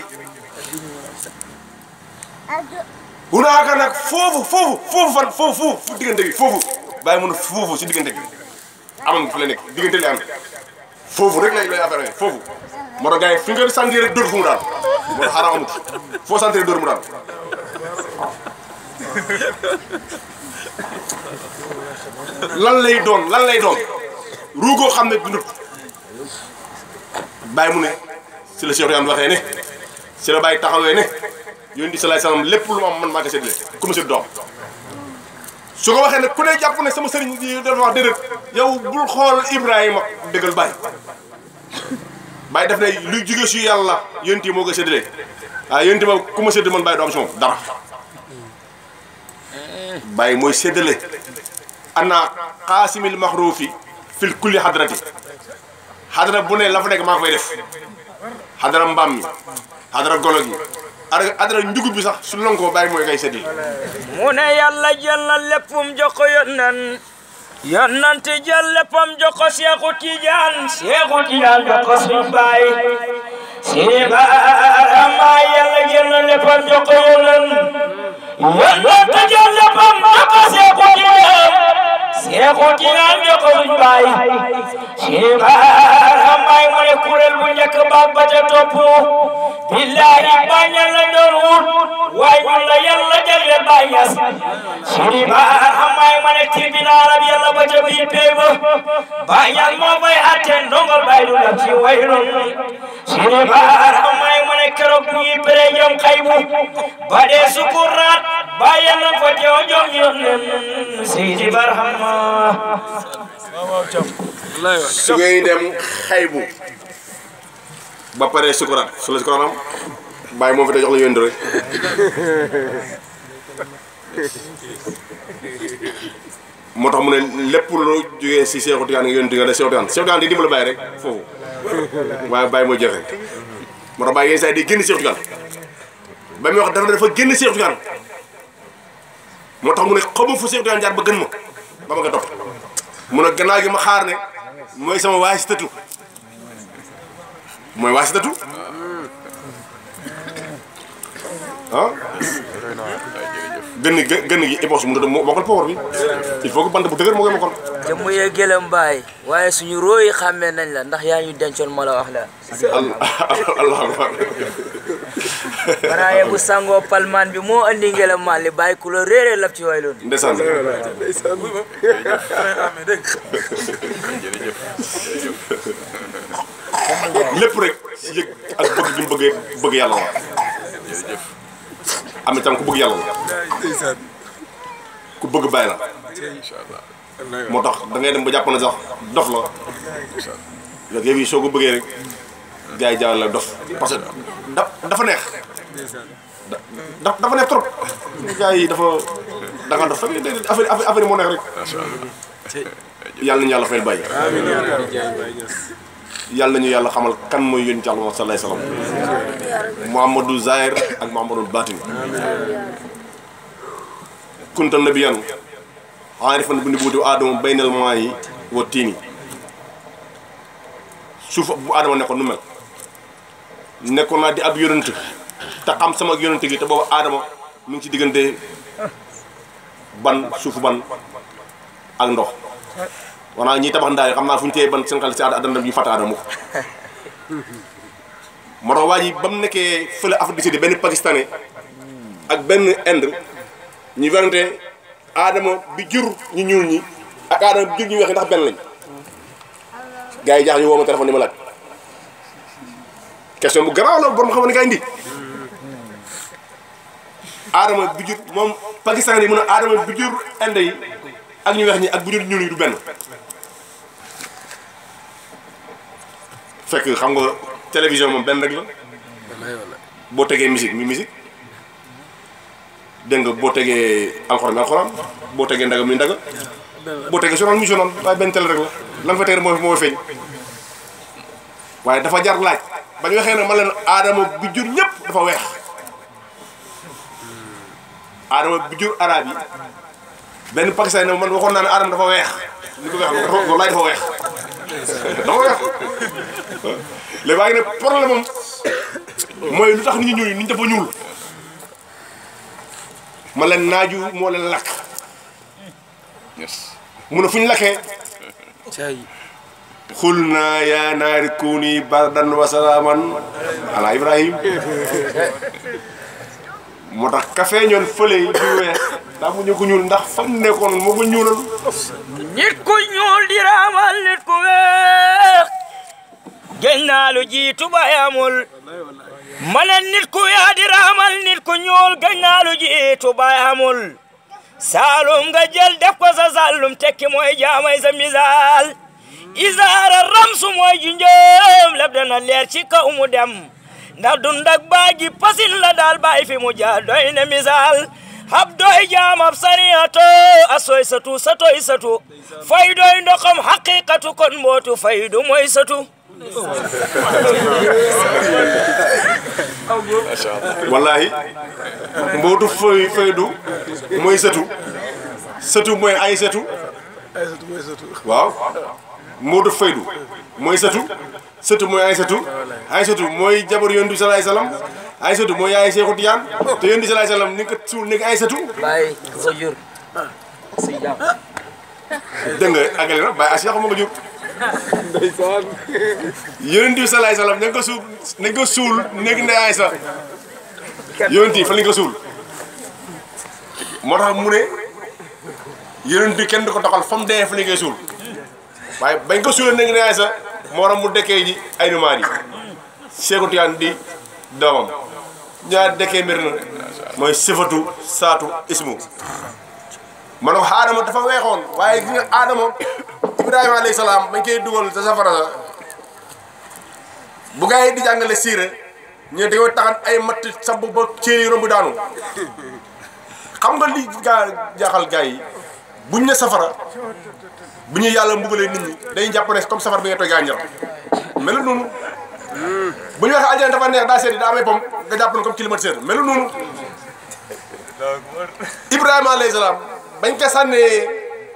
hunaaka nag foofu foofu foofu fan foofu foofu diggante bi foofu bàyyi mun a foofu si diggante bi amam fi la nekk diggante li am foofu rek lay lay affaire foofu moo tax gars yi fi nga sentir rek dóor fu mu daal moo tax xaaral amut foo sentir dóor mu daal lan lay doon lan lay doon ruugoo xam ne dundut bàyyi mu ne si la Cheikh Yane waxee ne si la bàyyi taxawee ne yonent bi salaay salaam lépp lu ma am man maa ko séddale ku ma sédd doom su ko waxee ne ku ne jàpp ne sama sëriñ bi dafa wax déedéet yow bul xool Ibrahima dëggal bàyyi bàyyi def ne luy jóge si yàlla yonent yi moo ko séddale waaye yonent ma ku ma sédd man bàyyi du am si moom dara bàyyi mooy séddale ana xaasimil maxruufi fil kulli xadrati xadra bu ne la fa nekk maa ko fay def xadra mbaam mi xadra golo gi ara xadra njugub bi sax su lonkoo bàyyi mooy kay séddale mu ne yàlla jël na léppum jox ko yonnan yonnante jël léppam jox ko Seexu Tijaan Seexu Tijaan jox ko suñ baay Seeba ama yàlla jël na léppam jox ko yonnan yonnante jël léppam jox ko Seexu Tijaan Seexu Tijaan jox ko suñ baay Seeba ama mu ne kuréel bu njëkk baag ba ca topp billahi bañal la doon wut waaye ñun la yàlla jagle bañas Seeba ama mu ne tribunal ab yàlla ba ca biir péeba bañal moo fay atte ndongol bay du def ci waylun Seeba ama mu ne keroog bu ñuy béré jom xaybu ba dee sukuraat bayan nan fa teew jom yonnen Seydi Barhama su ngay dem xaybu ba pare sukuraat su la sukuraat am bàyyi moom fi te jox la yónni rek moo tax mu ne lépp lu jógee si Seexu Tijaan nga yónni nga def Seexu Tijaan Seexu Tijaan di dimbali bàyyi rek foofu waaye bàyyi mooy joxe moo tax bàyyi yenn saa yi day génn Seexu Tijaan ba muy wax dafa dafa génn Seexu Tijaan moo tax mu ne xamu fu Seexu Tijaan jaar ba gën ma ba ma nga topp mu ne gannaaw gi ma xaar ne mooy sama waasitatu mooy waasitatu ah gën gi gën gi épos mu doon mokkal power bi il faut que bant bu dëgër moo koy mokkal jëmm yee gëlëm baay waaye suñu róoyi xàmmee nañ la ndax yaa ñu dencoon ma la wax la allah akbar baraaye bu sangoo palmaan bi moo andi ngelaw maan li bàyyi ku la réeree lab ci way loon ndeysaan lépp rek si yëg ak bëgg gi mu bëggee bëgg yàlla la am itam ku bëgg yàlla la ku bëgg bàyyi la moo tax da ngay dem ba jàpp ne sax dof la léegi yow yi soo ko bëggee rek gars yi jaawal la dof parce que da dafa neex da dafa neex trop gars yi dafa da nga dof fekk déedéet affaire affaire affaire yi moo neex rek yàlla nañu yàlla fayal bàyyi yàlla nañu yàlla xamal kan mooy yónni ci Yàlla sallallahu alayhi wasallam Muhammadu Zahir ak Muhammadu Batin kunta nabiyan aarifan bu nubuwwati aadama baynal maa'i wa tiini suuf bu aadama nekkoon nu mel nekkoon naa di ab yonent te xam sama yonent gi te boobu aadama mu ngi ci diggante ban suufu ban ak ndox wanaa ñiy tabax ndaay xam naa fu ñu téye ban seen xel si aada addana ñu fàtte aadama moo tax waa ji ba mu nekkee fële Afrique du Sud benn pakistanais ak benn Inde ñu werante aadama bi jur ñu ñuul ñi ak aadama bi jur ñu weex ñi ndax benn lañ gars yi jaax ñu woo ma téléphone ni ma laaj question bu garaaw la borom xam ne kaa indi aadama bi jur moom pakistan yi mun a aadama bi jur Inde yi ak ñu weex ñi ak bu jur ñuul yi du benn fekk xam nga télévision moom benn rek la boo tegee musique mi musique dégg nga boo tegee alxuraan mi alxuraan boo tegee ndaga mi ndaga boo tegee journal mi journal waaye benn télé rek la la nga fa teg rek moo moo feeñ waaye dafa jar laaj ba ñu waxee ne ma leen aadama bi jur ñëpp dafa weex aadama bi jur arabe yi benn pakistan ne man waxoon naa ne aadama dafa weex ni ko weex dafa wallaay dafa weex dafa weex léegi waaye nag problème am mooy lu tax nit ñi ñuul nit ñi dafa ñuul ma leen naaju moo leen lakk mu ne fu ñu lakkee cay xul naa yaa naari kuuni bardan wa salaaman ala ibrahim moo tax café ñoon fële yi du weex daa mu ñu ko ñuul ndax fam nekkoon moo ko ñuulal nit ku ñuul di raamal nit ku weex géñ naa lu jiitu bay amul ma ne nit ku weex di raamal nit ku ñuul géñ naa lu jiitu bay amul saalum nga jël def ko sa saalum tekki mooy jaamay sa misaal isaara ramsu mooy junjëm leb dana leer ci kaw mu dem ndax dund ak baagi pasin la daal bàyyi fi mu jaar doy ne misaal hab doy jaamab sariyato a soy satu satoy satu fay doy ndoxam haqiqatu kon mbootu faydu moy satu wallahi mbootu fay faydu mooy sëtu sëtu mooy ay sëtu waaw mbootu faydu mooy sëtu sëtu mooy ay sëtu ay sëtu mooy jabar yonent bi salaay salaam ay sëtu mooy yaay Seexu Tijaan te yonent bi salaay salaam ni nga ko suul ni nga ay sëtu bàyyi ko jur si jàmm dégg nga àggale na bàyyi Asiya xam nga jur yonent bi salaay salaam nañ ko suul nañ ko suul nekk ne ay sa yonent yi fa lañ ko suul moo tax mu ne yonent bi kenn du ko doxal fa mu dee fa lañ koy suul waaye bañ ko suulee nekk ne ay sa moo tax mu dekkee ji ay numaan yi Seexu Tijaan di doomam ñaar dekkee mbir na mooy sifatu saatu ismu man aadama dafa weexoon waaye gis nga aadama ibrahima alayhi salaam bañ koy dugal sa safara sa bu gaa yi di jàngale siire ñu dañoo taxan ay matt sab ba céer yi romb daanu xam nga li gaa jaaxal gaa yi buñ ne safara bu ñu yàlla mbugalee nit ñi dañuy jàpp ne comme safara bi nga toy gaa ñor melu noonu bu ñu waxee aljana dafa neex daa seet daa amee pom nga jàpp ne comme climatiseur melu noonu ibrahima alayhi salaam bañ ko sànnee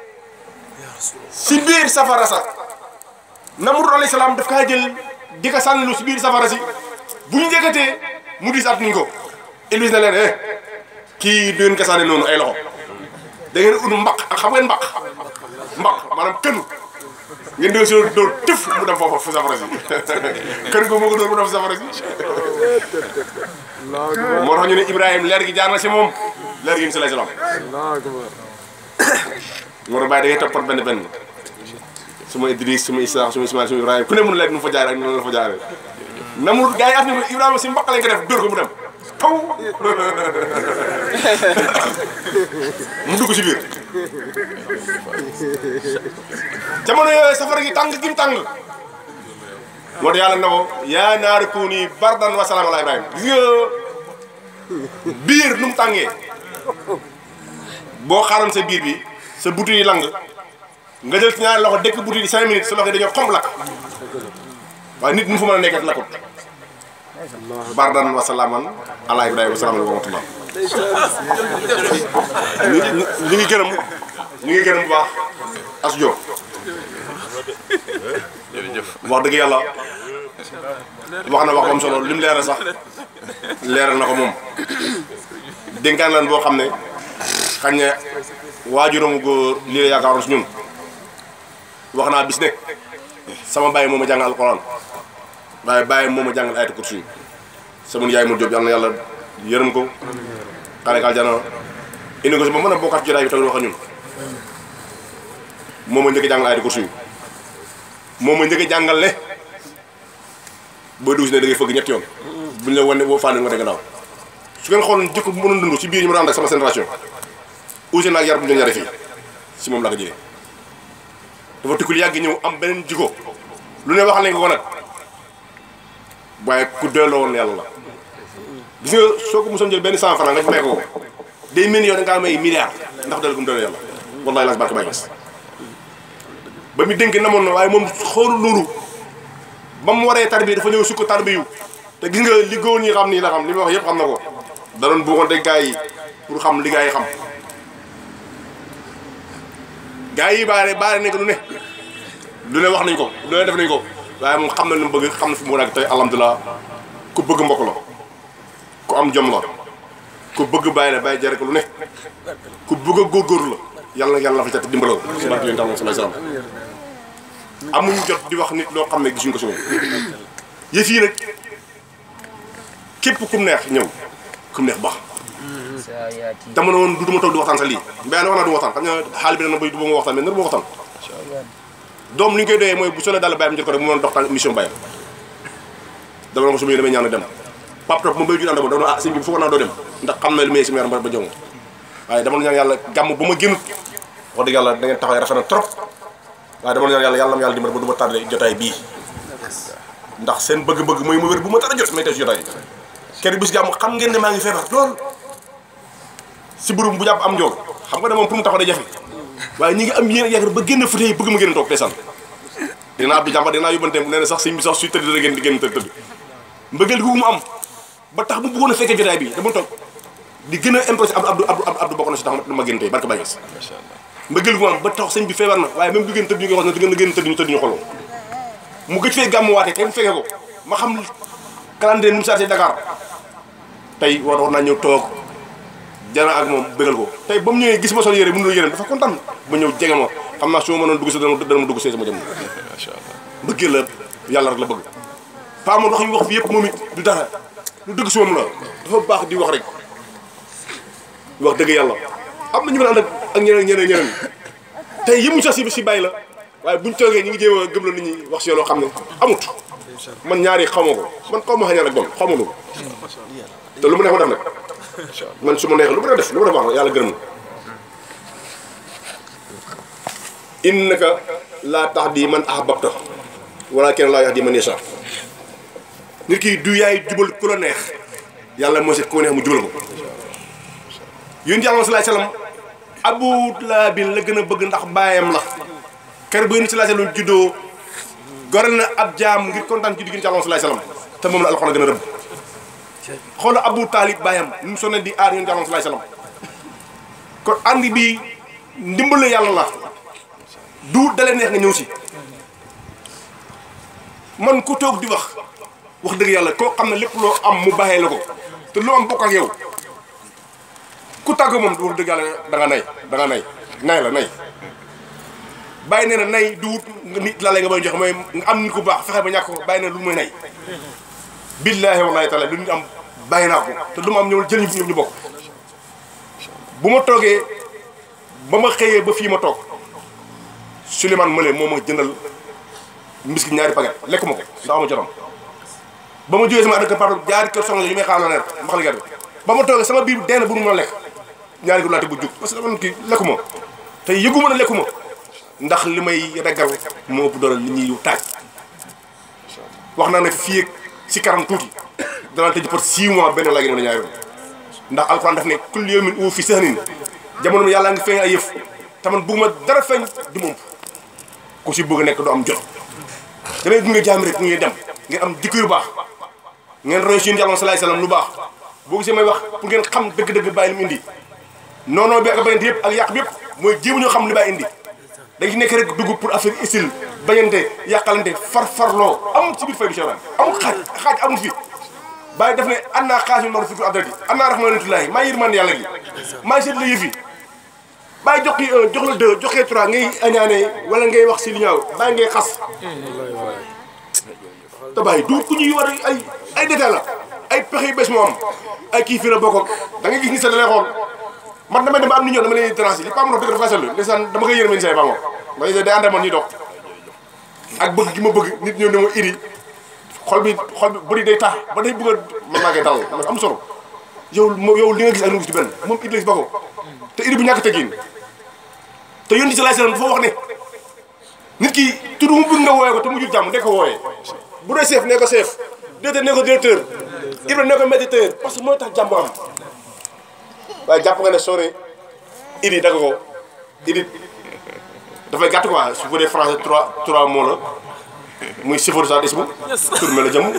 si biir safara sax Namrud alayhi salaam daf kaa jël di ko sànnilu si biir safara si bu ñu njëkkatee mu dis at nuñ ko Iblis na leen eh kii du ngeen ko sànni noonu ay loxo da ngeen ut mbaq ak xam ngeen mbaq mbaq maanaam kënu ngeen doon si dóor tëf mu dem foofa fu safara si kën ko moo ko dóor mu dem fu safara si moo tax ñu ne Ibrahima leer gi jaar na si moom leer gi sallallahu alayhi wasallam moo tax bàyyi da ngay toppat benn benn suma Idris suma Isa suma Ismaïl suma Ibrahima ku ne mun leer nu fa jaar ak noonu la fa jaaree namul gars yi af ni Ibrahima si mbaq lañ ko def dóor ko mu dem taw mu dugg si biir jamono yooyu safara gi tàng gi mu tàng moo tax yàlla na ko yaa naari kuuni bardan wa salaam ala Ibrahima gis nga biir nu mu tàngee boo xaaroon sa biir bi sa butu yi lang nga jël ci ñaari loxo dëkk butu yi cinq minutes sa loxo yi dañoo xomb lakk waaye nit mu fa mën a nekkat lakkut bardan wa salaaman ala Ibrahima wa salaaman wa rahmatullah ñu ñu ñu ngi gërëm ñu ngi gërëm bu baax as Diop wax dëgg yàlla wax na wax ba am solo li mu leeral sax leeral na ko moom dénkaan lan boo xam ne xañ na waajuram góor lii la yaakaaroon si ñun wax naa bis ne sama bàyyi moom a jàngal alquran waaye bàyyi moom a jàngal ayatu kursi yi sama yaay mu jóg yàlla na yàlla yërëm ko xale ka aljana indi ko si ba mën a bokkaat ci jotaay bi tamit wax ak ñun moom a njëkk a jàngal ayatu kursi yi moom a njëkk a jàngal ne booy dugg si ne da ngay fëgg ñetti yoon buñ la wane boo fànn nga dégg naaw su ngeen xool jikko bu mënoon dund ci biir ñu mën a ànd ak sama génération usi naag yar bu ñu doon yare fii si moom laa ko jëlee dafa tukkul yàgg ñëw am beneen jikko lu ne waxal nañ ko ko nag waaye ku delloo woon yàlla la gis nga soo ko mosoon jël benn cent franc nga may ko day mel ni yow da ngaa may milliard ndax delloo gu mu delloo yàlla wallahi las barke bay gis ba mu dénk namoon na waaye moom xoolu loolu ba mu waree tarbi dafa ñëw sukk tarbi yu te gis nga li góor ñi xam nii la xam li ma wax yëpp xam na ko da doon buuxante gars yi pour xam li gars yi xam gars yi baare baare nañ ko lu ne lu ne wax nañ ko lu ne def nañ ko waaye moom xam na lu mu bëgg xam na fi mu war a tey alhamdulilah ku bëgg mbokk la ku am jom la ku bëgg bàyyi la bàyyi jare ko lu ne ku bëgg a góorgóorlu la yàlla na yàlla fa ca dimbalal si barke yonent am sallallahu alayhi wasallam amuñu jot di wax nit loo xam ne gisuñ ko si moom yëf yi nag képp kum neex ñëw kum neex baax dama ne woon du duma toog di waxtaan sax lii mbéy na wax naa du waxtaan xam nga xaal bi dana bay du ba ma waxtaan mais nar ma waxtaan doom li ñu koy doyee mooy bu solee daal bàyyam jot ko rek mu mën a dox tànk mission bàyyam dama ne ko su ma damay ñaan dem pap top ma bay jur ànd ma dama ah sëñ bi foog naa doo dem ndax xam na li may sama yaram ba jom waaye dama ñaan yàlla gàmm bu ma génnut wax dëgg yàlla da ngeen taxawee rafet na trop waaye dama ñaan yàlla yàlla am yàlla dimbal ba du ma tardé jotaay bii ndax seen bëgg-bëgg mooy ma wér bu ma tardé jot may tey si jotaay kenn bis gàmm xam ngeen ne maa ngi feebar lool si burum bu jàpp am njool xam nga ne moom pour mu taxaw day jafe waaye ñi ngi am yéen yaakaar ba génn fute yi bëgg ma génn toog teesal dinaa abdi jàmba dinaa yóbbante nee na sax sëñ bi sax suy tëdd da ngeen di génn tëdd tëdd mbëggeel gu mu am ba tax mu bëggoon a fekkee jotaay bi dama toog di gën a impressé abdu abdu abdu abdu bokk na si tax ma génn tey barke Baye Niass mbëggeel gu mu am ba tax sëñ bi feebar na waaye même du génn tëdd ñu koy wax ne du ngeen génn tëdd ñu tëdd ñu xoloo mu gëj fee gàmm waatee kenn fekkee ko ma xam calendrier nu mu sarté Dakar tey war war naa ñëw toog jana ak moom bëggal ko tey ba mu ñëwee gis ma sol yére mënul yére dafa kontaan ba ñëw jege ma xam naa su ma mënoon dugg si dana dana ma dugg see sama jëm bëggee la yàlla rek la bëgg pa moom wax ñu wax fi yëpp moom it du dara lu dëgg si moom la dafa baax di wax rek wax dëgg yàlla am na ñu mën a ànd ak ñeneen ñeneen ñeneen tey yëmuñ sax si si bàyyi la waaye buñ toogee ñu ngi jéem a gëm la nit ñi wax si yoo xam ne amut man ñaari xamoo ko man xaw ma xañaan ak bon xaw ma ko te lu mu neex ma def nag man su ma neexee lu ma def lu ma def baax na yàlla gërëm na innaka laa tahdi man ahbabta walaakin laa yahdi man yashaa nit ki du yaay jubal ku la neex yàlla moo seet ku neex mu jubal ko yéen yàlla sallallahu alayhi wasallam Abu Lahab la gën a bëgg ndax baayam la kër bu yéen sallallahu alayhi wasallam juddoo gorel na ab jaam ngir kontaan ci diggante yàlla sallallahu alayhi wasallam te moom la alxuraan gën a rëbb xoolal Abu Talib baayam nu mu sonné di aar yéen yàlla sallallahu alayhi wasallam kon ànd bi ndimbal yàlla la du dalee neex nga ñëw si man ku toog di wax wax dëgg yàlla koo xam ne lépp loo am mu bàyyee la ko te loo am bokk ak yow ku tàgg moom wax dëgg yàlla da nga nay da nga nay nay la nay bàyyi nee na nay du wut nit la lay nga bay joxe mooy nga am nit ku baax fexe ba ñàkk ko bàyyi nee na lu mooy nay billaahi wallaahi taala lu nit am bàyyi naa ko te lu ma am ñëw jël ñu ñu bokk bu ma toogee ba ma xëyee ba fii ma toog Souleymane Mële moo ma jëndal mbiskit ñaari paquet lekk ma ko ndax ama jotam ba ma jógee sama adaka pardon jaari kër soxna yu may xaar la neer mbaxal gerte ba ma toogee sama biir dee na bu nu mën a lekk ñaari ko laate bu jug parce que dama kii lekku ma te yëgu ma ne lekku ma ndax li may reggal moo ëpp doole li ñuy taaj wax naa ne fii ak si kanam tuuti danaa tëj par 6 mois benn laa gën a ñaari yoon ndax alxuraan daf ne kullu yawmin huwa fi sahnin jamono mi yàlla ngi feeñ ay yëf te man bëgguma dara feeñ du moom ku si bëgg a nekk du am jot damay gunge jaam rek ngeen dem ngeen am jikko yu baax ngeen roy si yàlla salaay salaam lu baax boo gisee may wax pour ngeen xam dëgg-dëgg bàyyi li mu indi noonoo bi ak bañante yëpp ak yàq bi yëpp mooy jéem ñoo xam li bàyyi indi dañ ci nekk rek dugg pour affaire isil bañante yàqalante far-farloo amul ci biir fay bi Cheikh amul xaaj xaaj amul fi bàyyi def ne an naa xaaj yu mar fiku adrati an naa rahmanatullahi maa yërmande yàlla gi maa seet la yëf yi bàyyi jox kii un jox la deux joxee trois ngay añaane wala ngay wax si li ñaaw bàyyi ngay xas te bàyyi du ku ñuy war a ay ay détail la ay pexe yu bees moo am ay kii fii la bokk da ngay gis ni sa da lay xool man damay dem ba am ni ñoo dama leen transi li pa mo dëgg dafa seetlu ndeysaan dama koy yërëm ni say pa moom ndax day ànd ak man ñuy dox ak bëgg gi ma bëgg nit ñëw ne ma iri xol bi xol bi bëri day tax ba day bëgg a man maa koy dalal man am solo yow mo yow li nga gis ak nu gis ci benn moom iri la si bokk te iri bu ñàkk teggin te yónni si laay salaam dafa wax ne nit ki tudd mu bëgg nga wooyee ko te mu jur jàmm ne ko wooyee bu dee chef ne ko chef directeur ne ko directeur Ibra ne ko méditeur parce que mooy tax jàmm am waaye jàpp nga ne soo ne idi dagg ko idi dafay gàtt quoi su fekkee français trois trois mots la muy sifar sa ismu tur me la jëm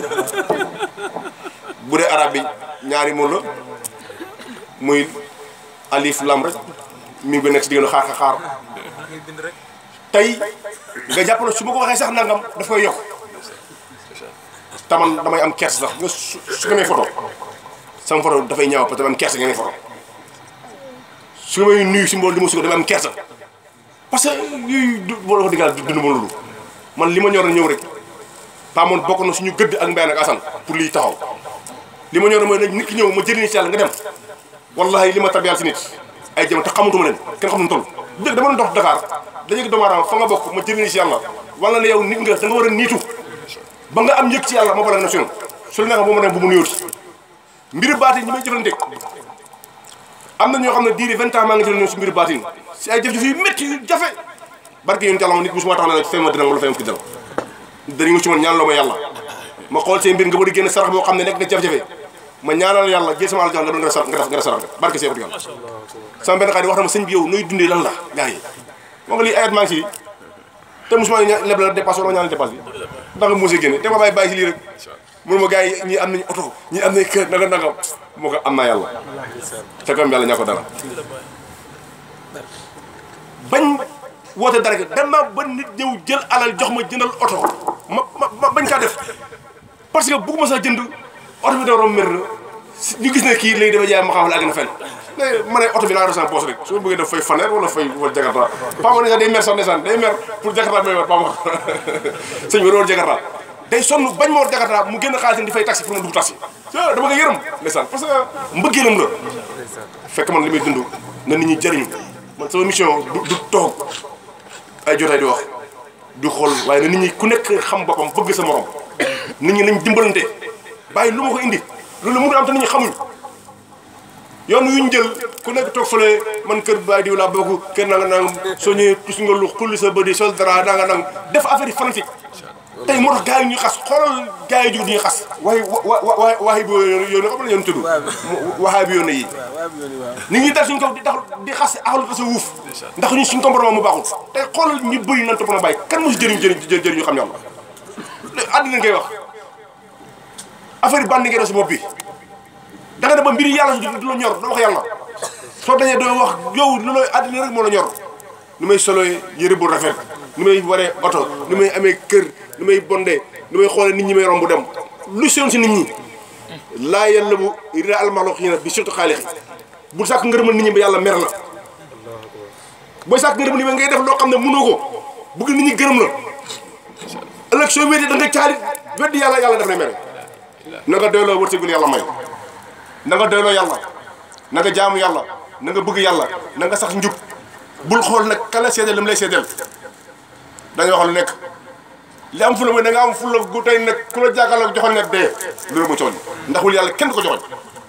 bu dee arabe bi ñaari mots la muy alif lam rek mi ngi nekk si diggante xaar xaar tey nga jàpp ne su ma ko waxee sax nangam daf koy yokk taman damay am kers sax nga su su ko may photo sama photo dafay ñaaw parce que damay am kers nga may photo su nga may nuyu si mbool li ma suko damay am kersa parce que yooyu du wala wax dëgg yàlla dund ma loolu man li ma ñor na ñëw rek pa moon bokk na suñu gëdd ak mbéy ak asan pour liy taxaw li ma ñor mooy nag nit ki ñëw ma jëriñ si yàlla nga dem wallahi li ma tabiyal si nit ay jëm te xamutuma leen kenn xam nu toll dëgg dama doon dox Dakar dañuy doomu aadama fa nga bokk ma jëriñ si yàlla wala ne yow nit nga da nga war a niitu ba nga am yëg ci yàlla ma bala na sunu su la neexee bu ma dem bu mu nuyooti mbiru baati ñi may jëflanteeg am na ñoo xam ne diiri vingt ans maa ngi jël si mbiru baatin si ay jëf-jëf yu métti yu jafe barke yéen yàlla ma nit musuma tax na fay ma dina wala fay ma fi dal dañu si man ñaan loo ma yàlla ma xool seen mbir nga bëri génn sarax boo xam ne nekk na jafe-jafe ma ñaanal yàlla jël sama àll jox nga doon nga sarax nga def nga sarax barke see yàlla sama benn xarit wax na ma sëñ bi yow nooy dundee lan la gars yi moo nga lii ayat maa ngi si te musuma ña leb la dépasse wala ñaan dépasse bi ndax nga mosee génne te ma bàyyi bàyyi si lii rek mun ma gars yi ñii am nañu oto ñii am nañu kër nanga nangam moo ko am naa yàlla te comme yàlla ñaa ko dara bañ woote dara dem naa ba nit ñëw jël alal jox ma jëndal oto ma ma bañ kaa def parce que bëgguma sax jënd oto bi da romb mer na ñu gis ne kii léegi dafa jaay ma xamal àgg na fenn mais ma ne oto bi laa resant poos rek su ma bëggee def fay faneer wala fay wala jakarta paa ma ne sax day mer sax ndeysaan day mer pour jakarta may war paa ma sëñ bi war jakarta day sonn bañ ma war jakarta mu génn xaalis di fay taxi pour ma dugg taxi dama ko yërëm ndeysaan parce que mbëggeelam la fekk man li muy dund na nit ñi jëriñu man sama mission du du toog ay jotaay di wax du xool waaye na nit ñi ku nekk xam boppam bëgg sa morom nit ñi nañ dimbalante bàyyi lu ma ko indi loolu mënul am te nit ñi xamuñ yoon yu ñu jël ku nekk toog fële man kër baay diw laa bokk kër nanga nang soo ñëwee tus nga lu xulli sa bëdi sol dara nanga nang def affaire yi fanatique tey moo tax gars yi ñuy xas xoolal gars yi jug di ñuy xas waaye wa wa waaye bi yoon xam la yoon tudd waxaay bi yoon yi nit ñi dal suñ kaw di tax di xas axalu ko sa wuuf ndax ñu suñ comportement mu baaxul tey xoolal ñu bëri nan topp na bàyyi kan mosi jëriñ jëriñ jëriñ ñu xam yàlla àddina ngay wax affaire yi bandi ngay def si bopp bi da nga dem ba mbiri yàlla du la ñor doo wax yàlla soo dañee doo wax yow lu lay àddina rek moo la ñor nu may solo yëre bu rafet nu may waree oto nu may amee kër nu may bondee nu may xoolee nit ñi may romb dem lu si yoon si nit ñi laa yàlla bu rida almaxloq yi nag bi surtout xaalixi bul sàkk ngërëmal nit ñi ba yàlla mer la booy sàkk ngërëmal nit ñi ngay def loo xam ne mënoo ko bëgg nit ñi gërëm la ëllëg soo wéetee da nga caali weddi yàlla yàlla def na mere na nga doyloo wërsëgul yàlla may na nga doyloo yàlla na nga jaamu yàlla na nga bëgg yàlla na nga sax njub bul xool nag kala seedeel li mu lay seedeel dañoo wax lu nekk li am fula mooy da nga am fula gu tey nag ku la jàkkaarloo joxoon ne dee loolu mu cooñ ndax wul yàlla kenn du ko joxoñ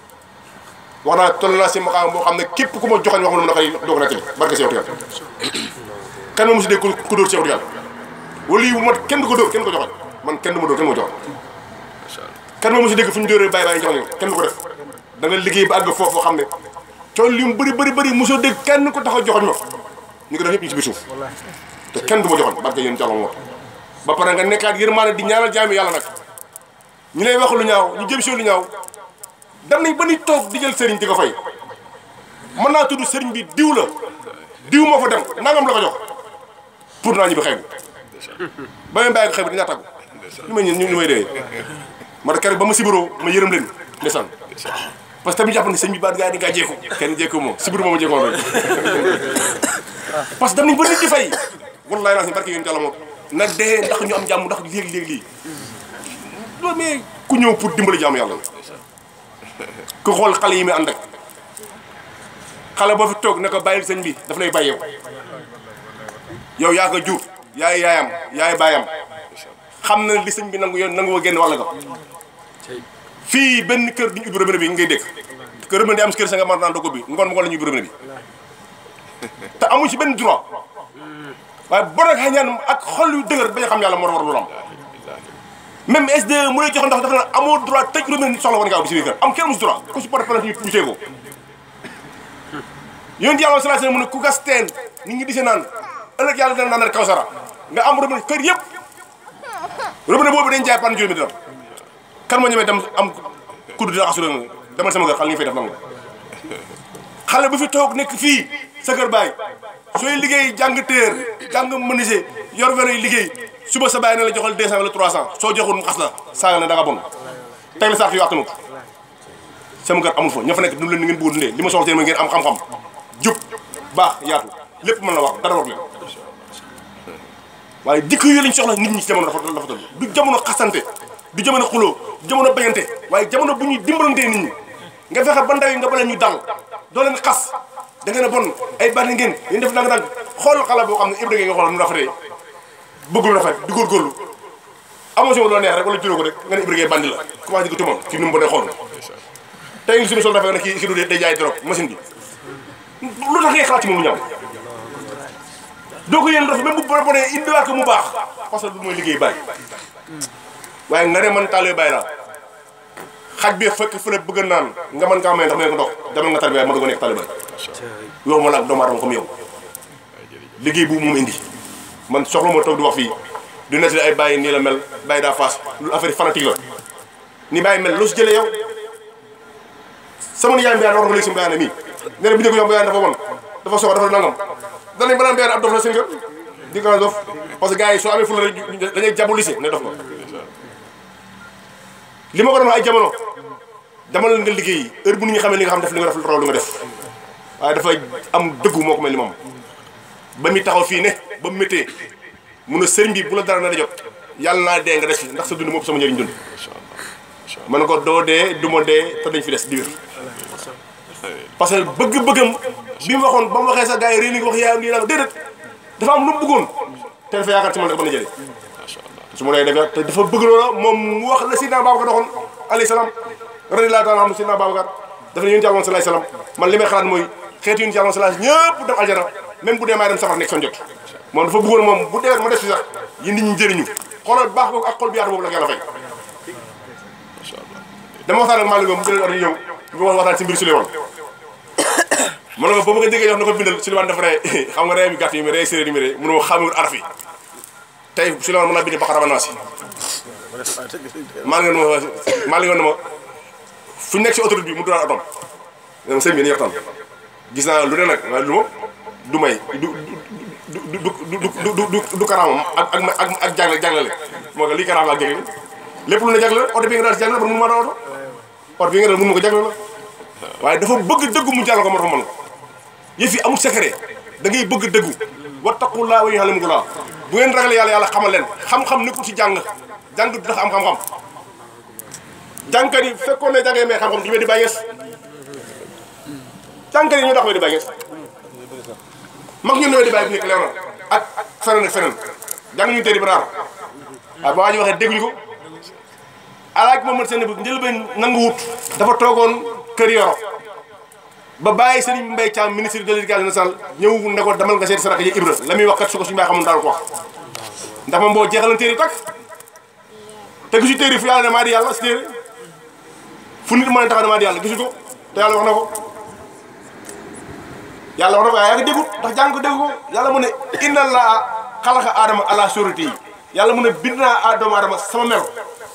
wax naa toll naa si maqaam boo xam ne képp ku ma joxoñ wax mu na koy doog na tey barke Seexu Yàlla kan ma mosi dégg ku dóor Seexu Yàlla wala yi bu mat kenn du ko dóor kenn du ko joxoñ man kenn du ma dóor kenn ma joxoñ kan ma mosi dégg fu ñu dóoree bàyyi bàyyi joxoñ kenn du ko def da nga liggéey ba àgg foofu xam ne coono li mu bëri bëri bëri mosoo dégg kenn ko tax a joxoñ ma ñu ko def ñëpp ñu si biir suuf te kenn du ma joxoñ barke yéen jàllam moo ba pare nga nekkaat yërmaane di ñaanal jaami yàlla nag ñu lay wax lu ñaaw ñu jëm si lu ñaaw dem nañ ba ni toog di jël sëriñ di ko fay mën naa tudd sëriñ bi diw la diw moo fa dem nangam la ko jox pour naa ñu bi xew ba may bàyyi ko xew bi dinaa tàggu ñu may ñu may dee ma keroog ba ma sibiroo ma yërëm leen ndeysaan parce que tamit jàpp ne sëñ bi baat gaa yi dañ kaa jékku kenn jékku moom si biir moom a jékkoon rek parce que dem nañ ba nit di fay wallaay naa si barke yéen jàlla moom na dee ndax ñu am jàmm ndax léegi-léegi lii loolu mais ku ñëw pour dimbali jàmm yàlla ku xool xale yi muy ànd ak xale boo fi toog ne ko bàyyil sëñ bi daf lay bàyyi yow yow yaa ko jur yaay yaayam yaay baayam xam na li sëñ bi nangu yoon nangu woo génn wàll ko fii benn kër duñu ubbi robinet bi ngay dégg kër robinet di am si kër sa nga mën naan doo ko bi ngoon ma ko la ñuy ubbi robinet bi te amuñ ci benn droit waaye bon ak xañaan ak xol yu dëgër bañ a xam yàlla moo war lu am même SDE mu lay jox ndox dafa ne amoo droit tëj robinet nit soxla war nga aw bi si biir kër am kenn musu droit ku si porte plainte ñu poussé ko yonent yàlla sallallahu alayhi wasallam mu ne ku gas teen nit ñi di see naan ëllëg yàlla dina naan kawsara nga am robinet kër yëpp robinet boobu dañ jaay pan juróomi dërëm kan moo ñemee dem am kudd dina assuré nga demal sama kër xale li nga fay def nangu xale bu fi toog nekk fii sa kër baay sooy liggéey jàng téer jàng menuisier yor welo yi liggéey suba sa baay ne la joxal 200 wala 300 soo joxul mu xas la saaga ne da nga bon teg la sax yu attanu sama kër amul fa ña fa nekk dund leen ni ngeen bëgg dundee li ma soxla seen mooy ngeen am xam-xam jub baax yaatu lépp mën na wax dara war leen waaye dikk yooyu lañ soxla nit ñi ci jamono dafa dafa toll du jamono xasante du jamono xuloo du jamono bañante waaye jamono bu ñuy dimbalantee nit ñi nga fexe ba ndaw yi nga bale ñu dal doo leen xas da ngeen a bon ay bànn ngeen yéen def nang nang xool xale boo xam ne Ibrahima nga xool mu rafetee bëgg lu rafet di góorgóorlu amoo si loo neex rek wala juróo ko rek nga ne Ibrahima bandi la commencé di ko tumal ci nu mu bonee xool tey ngi suñu sol rafet nga ne kii kii du day jaay drogue machine bi lu tax ngay xalaat ci moom mu ñaaw doo ko yéen rafet même bu bon bonee indiwaat ko mu baax parce que du mooy liggéey bàyyi waaye nga ne man taalee bàyyi laa xaj bi fekk fële bëgg naan nga mën kaa may ndax may ko ndox demal nga tarbiya ma doog a nekk taliban yow ma la ak doomu aadama comme yow liggéey bu moom indi man soxla moo toog di wax fii du nettali ay bàyyi nii la mel bàyyi daa faas lu affaire fanatique la ni bàyyi mel loo si jëlee yow sama nijaay mbiyaan war nga léegi si mbiyaan mii nee na bi njëkk yow mbiyaan dafa bon dafa soxla dafa nangam danañ banaan mbiyaan ab dof la seen kër di ko dof parce que gars yi soo amee fula rek dañuy jabu lycée ne dof nga li ma ko doon wax ay jamono dama la nga liggéey heure bu nit ñi xamee li nga xam def li nga def raw li nga def waaye dafa am dëggu moo ko mel ni moom ba muy taxaw fii ne ba mu méttee mun a sëriñ bi bu la dara na jot yàlla naa dee nga des fi ndax sa dund moom sama njëriñ dund ma ne ko doo dee du ma dee te dañ fi des di wér parce que bëgg-bëggam bi mu waxoon ba mu waxee sa gars yi réew mi wax yaa lii daal déedéet dafa am lu mu bëggoon te dafa yaakaar ci man rek mën a jëlee su ma lay defee te dafa bëgg loola moom mu wax la Sidna Babacar doxoon alayhi salaam radiyallahu taala anhu Sidna Babacar dafa ne yonent Yàlla salaay salaam man li may xalaat mooy xeetu yonent Yàlla salaay ñëpp dem aljana même bu dee maay dem safar nekk son jot moom dafa bëggoon moom bu dee ma def si sax yi nit ñi jëriñu xoolal baax boobu ak xol bi yaatu boobu la yàlla fay dama waxtaan ak Malick mu jëlee ordre ñëw ñu wax waxtaan si mbir Souleymane ma ne ko boobu nga déggee wax na ko bindal Souleymane dafa ree xam nga ree mi gàtt yi mi ree séeréer yi mi ree mënu ma xamul araf yi tey Souleymane mën naa bind Baqara ba Naas maa ngi leen ma maa ngi leen ma fu ñu nekk si autoroute bi mu doon atom ne ma sëñ bi ni waxtaan gis naa lu ne nag waaye lu ma du may du du du du du du du karaamam ak ak ak ak jagle jaglele moo ko lii karaam ak jagle lépp lu ne jagle la oto bi nga daal si jagle la ba mun maa daw oto oto bi nga daal mun ma ko jagle la waaye dafa bëgg dëggu mu jàll ko moo tax mën ko yëf yi amul secret da ngay bëgg dëggu wattaqullaa wa yu'allimukumullah bu ngeen ragalee yàlla yàlla xamal leen xam-xam nekkul ci jàng jàng du tax am xam-xam jàngkat yi fekkoon ne jàngee mais xam-xam du ñu di bàyyi ngees jàngkat yi ñoo tax di bàyyi ngees mag ñun ñoo di bàyyi bu nekk leer na ak feneen ak feneen jàng ñu tey di baraar waaye ba waa ji waxee dégguñu ko alaaj Mohamad seen bu njëlbeen nangu wut dafa toogoon kër yoro ba bàyyi Serigne Mbaye Thiam ministre de l'éducation nationale ñëw ne ko demal nga seeti saraka ji Ibra la muy wax kat su ko suñu bàyyi xamul daal ko wax ndax moom boo jeexalan téere takk te gisu téere fu yàlla ne maa di yàlla si téere fu nit mën a taxaw ne maa di yàlla gisu ko te yàlla wax na ko yàlla wax na ko waaye yaa ngi déggut ndax jàng ko dégg ko yàlla mu ne inna laa xalaqa aadama ala surati yi yàlla mu ne bind naa doomu aadama sama melo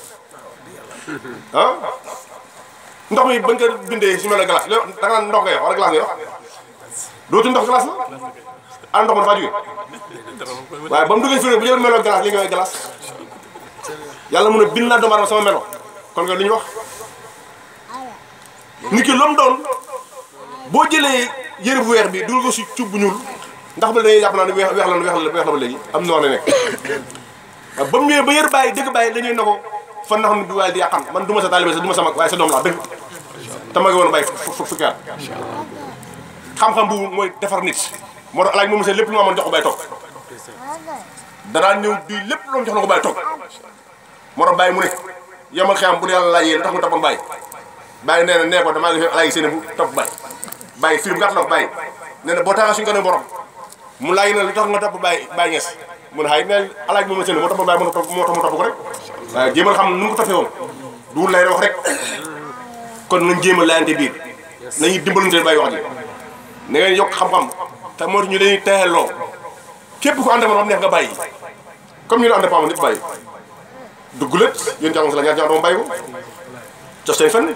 ah ndox mi bañ ko bindee su mel ne glace da nga naan ndox ngay wax wala glace ngay wax dootu ndox glace la ah ndox ma dafa jóge waaye ba mu duggee fii bu jël meloo glace li nga wax glace yàlla mun a bind naa doomu aadama sama melo kon nga li ñu wax nit ki lu mu doon boo jëlee yëre bu weex bi dugal ko si cuub bu ñuul ndax ba dañuy jàpp naa ne weex weex la weex la weex la ba léegi am na wax ne nekk waaw ba mu ñëwee ba yër bàyyi dëgg bàyyi dañuy ne ko fan na xam ne bi waaye di yàqan man du ma sa taalibe sa du ma sa mag waaye sa doom laa dëgg te ma ngi woon bàyyi fu fukki at xam-xam bu mooy defar nit moo tax alaaj moom seen lépp lu ma amoon jox ko bàyyi toog danaa ñëw di lépp lu ma jox na ko bàyyi toog moo tax bàyyi mu ne yomal xiyam bu dee yàlla laajee tax mu tappoon bàyyi bàyyi nee na nee ko damaa def alaaj seen bu topp bàyyi bàyyi film gàtt la ko bàyyi nee na boo taxaa suñu ko ne borom mu laaj na li tax nga topp bàyyi bàyyi ngees mun xay ne alaaj moom seen moo topp bàyyi moo topp moo tax mu topp ko rek waaye jéemal xam nu mu ko toppee woon duwul lay wax rek kon nañ jéem a laayante biir nañuy dimbalante bàyyi wax ji na ngeen yokk xam-xam te moo tax ñu leen teexelloo képp ku ànd ak man neex nga bàyyi comme ñu ne ànd ak nit bàyyi dugg lépp yéen jàngoon si la ñaar ñaar moom bàyyi ko jox seen fenn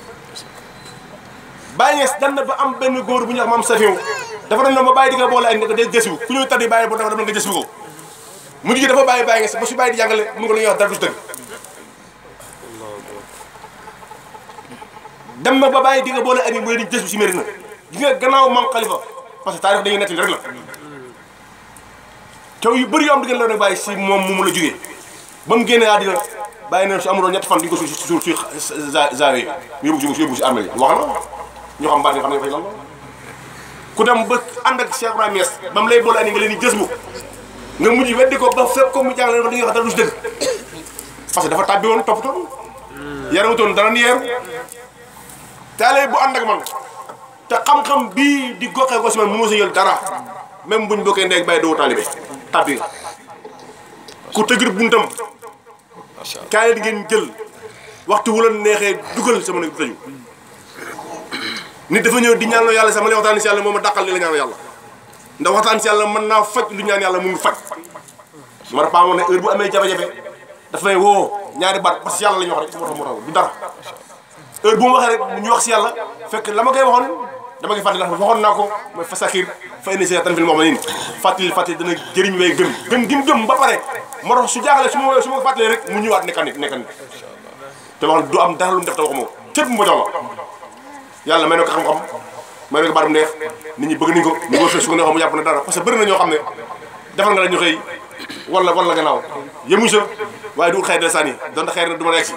bàyyi ngees dem na ba am benn góor bu ñu wax maam safiw dafa doon na ma bàyyi di nga boole ak nga del jësiwu ku ñuy taddi bàyyi bo dafa dem nga jësiwu ko mu gi dafa bàyyi bàyyi ngees ba su bàyyi di jàngale mu ko la ñuy wax dara du dëgg dem na ba bàyyi di nga boole ak mu di jësiwu si mérina gi nga gannaaw maam xalifa parce que taarix dañuy nettali rek la coow yu bëri yoo am di ngeen la nag bàyyi si moom mu mun a jógee ba mu génnee àddina bàyyi na su amuloon ñetti fan di ko suuf suuf suuf zawe mu yóbbu si yóbbu si armée yi wax na ñoo xam baat nga xam ne fay lan la ku dem ba ànd ak Cheikh Ibrahima Niass ba mu lay boole ani nga leen di gës bu nga mujj weddi ko ba fépp ko mu jàngale ba di nga wax dara du si dëgg parce que dafa tàbbi woon toppatoon yarawutoon dara ni yeeru taale bu ànd ak man te xam-xam bii di goxee ko si man mu mos a jël dara même buñ bokkee ndeeg bàyyi doo taalibe tàbbi nga ku tëgër buntam kaay di ngeen jël waxtu wu la neexee dugal sama nekk tëju nit dafa ñëw di ñaanoo yàlla sama lay waxtaan si yàlla moom a dàqal li la ñaanoo yàlla ndax waxtaan si yàlla mën naa faj lu ñaan yàlla mu ngi faj ma dafa amoon ne heure bu amee jafe-jafe dafa may woo ñaari baat parce que yàlla la ñu wax rek moo tax moo tax du dara heure bu ma waxee rek ñu wax si yàlla fekk la ma koy waxoon dama koy fàttali ndax waxoon naa ko mooy fasakir fa indi see tan fil moom la niin fàttali fàttali dana jëriñ way gëm gëm gim gëm ba pare moo tax su jaaxale su ma su ma ko fàttalee rek mu ñëwaat nekka nit nekka nit te wax du am dara lu mu def te waxuma ko képp mu jox la yàlla may na ko xam-xam may na ko baatum neex nit ñi bëgg nañ ko ñu ko fekk su ko neexoon mu jàpp ne dara parce que bëri na ñoo xam ne defal nga la ñu xëy wala wala gannaaw yemuñ sa waaye du xëy de sànni donte xëy na du ma nekk si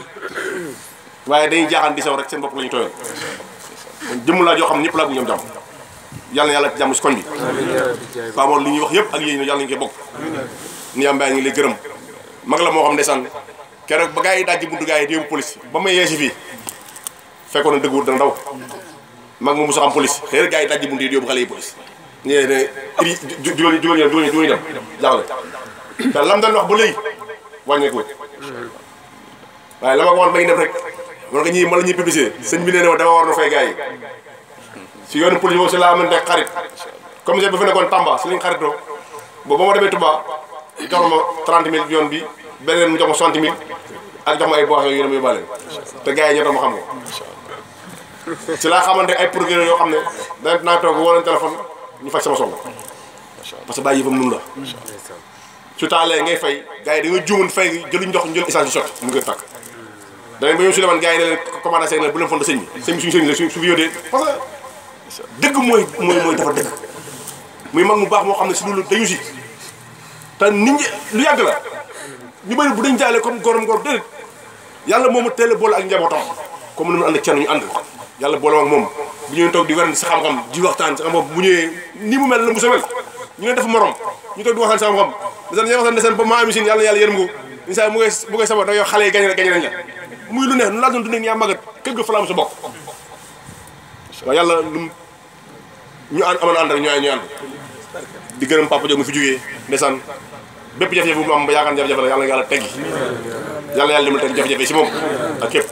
waaye dañuy jaaxaan di saw rek seen bopp la ñu tooyal jëmm laa joo xam ne ñëpp laa bëgg ñoom jàmm yàlla na yàlla jàmm si koñ bi paamoon li ñuy wax yëpp ak yéen yàlla nañu koy bokk ni am mbay ngi lay gërëm mag la moo xam ndeysaan keroog ba gars yi dajji buntu gars yi di yóbbu police ba may yeesi fii fekkoon na dëgg wut dana daw mag mu musa xam police xëy na gars yi dajji buntu yi di yóbbu xale yi police ñee ne iri jugal jugal ñoom jugal jugal dem jaaxle te lam doon wax ba léegi wàññeeku waaye la ma ko woon ba ngi def rek man ko ñii ma la ñuy publicité sëñ bi nee na ma dama war na fay gars yi si yoonu police boobu si laa amante xarit commissaire bi fi nekkoon Tamba si liñ xaritoo boobu ba ma demee Touba jox ma 30 000 yoon bi beneen mu jox ma 60 000 ak jox ma ay boissons yu ne ma yóbbaale te gars yi ñoo tax ma xam ko si laa xamante ay procureur yoo xam ne dana naa toog woo leen téléphone ñu faj sama soxla parce que bàyyi yëfam nun la su taalee ngay fay gars yi da nga juumoon fay jëluñ ndox jël essence yu sotti mu ngi tàkk danañ ba ñoom su demoon gars yi ne leen commandé seen ne bu leen fonde sëñ bi sëñ bi suñu sëñ la su su fi yóotee parce que dëgg mooy mooy mooy dafa dëgg muy mag mu baax moo xam ne si loolu dañu si te nit ñi lu yàgg la ñu bëri bu dañ jaale comme gorom gor déedéet yàlla moomu teel a boole ak njabootam comme ni mu ànd ak kenn ñu ànd yàlla boole ak moom bu ñëwee toog di werante sa xam-xam di waxtaan sa xam-xam bu ñëwee ni mu mel la mu sa mel ñu ne def morom ñu toog di waxtaan sa xam-xam desan ña waxtaan desan ba maa ami sin yàlla na yàlla yërëm ko insa mu koy mu koy sabo da yow xale yi gañ gañ nañ la muy lu neex nu laa doon dundee yaa magat kër ga fa la am sa bokk waaw yàlla lu ñu ànd amoon ànd rek ñu ñu ànd di gërëm papa Diop mi fi jógee ndeysaan bépp jafe-jafe bu mu am ba yaakaar jafe-jafe la yàlla na yàlla teggi yàlla yàlla dimbali teg jafe-jafe si moom ak képp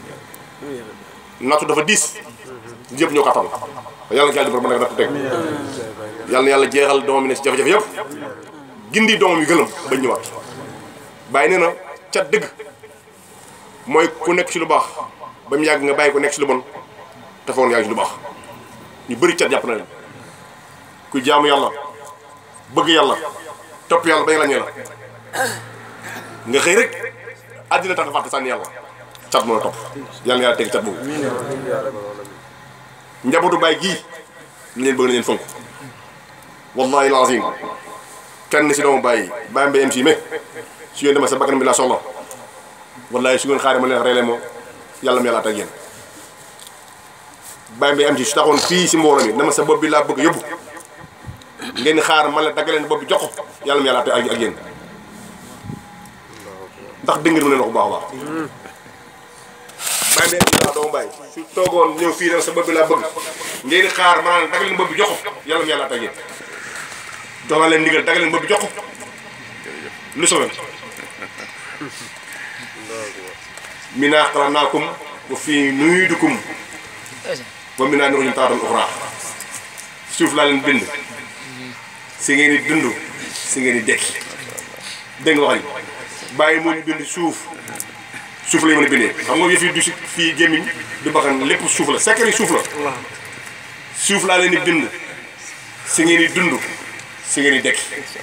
nattu dafa diis yëpp ñoo kattan yàlla na yàlla dimbali ba nekk nattu teg yàlla na yàlla jeexal doomam yi ne si jafe-jafe yëpp gindi doomam yi gëlëm bañ ñëwaat bàyyi nee na cat dëgg mooy ku nekk si lu baax ba mu yàgg nga bàyyi ko nekk si lu bon te foog yaa ngi si lu baax ñu bëri cat jàpp na leen ku jaamu yàlla bëgg yàlla topp yàlla bañ la ñee la nga xëy rek àddina tax nga fàtte sànni yàlla cat moo la topp yàlla yàlla teg cat boobu njabootu baay gii ñu leen bëgg na leen fonk wallahi lazim kenn si doomu bàyyi bàyyi mbéyam si mais su ngeen demee sa bakkan bi laa soxla wallahi su ngeen xaaree ma leen reele moo yàlla mu yàlla ak yéen bàyyi mbéyam si su taxoon fii si mbooloo mi dama sa bopp bi laa bëgg yóbbu ngeen xaar ma la dagg leen bopp bi jox ko yàlla mu yàlla ak ak yéen ndax dégg ngeen mu leen wax bu baax a baax bàyyi mbéyam si laa doomu bàyyi su toogoon ñëw fii dama sa bopp bi laa bëgg ngeen xaar ma la dagg leen bopp bi jox ko yàlla mu yàlla ak yéen jox naa leen ndigal dagg leen bopp bi jox ko lu soobee minaa xalaqnaakum wa fii nu'iidukum wa minhaa nuxrijukum taaratan uxraa suuf laa leen bind si ngeen di dund si ngeen di dekki dégg nga wax ji bàyyi moo ñu bind suuf suuf la ñu mën a bindee xam nga yëf yi du si fii gémmiñ du bakkan lépp suuf la secret suuf la suuf laa leen di bind si ngeen di dund si ngeen di dekki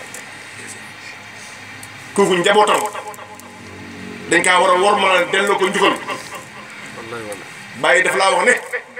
kooku njabootam dañ kaa war a war mën a delloo ko njukkal bàyyi daf laa wax ne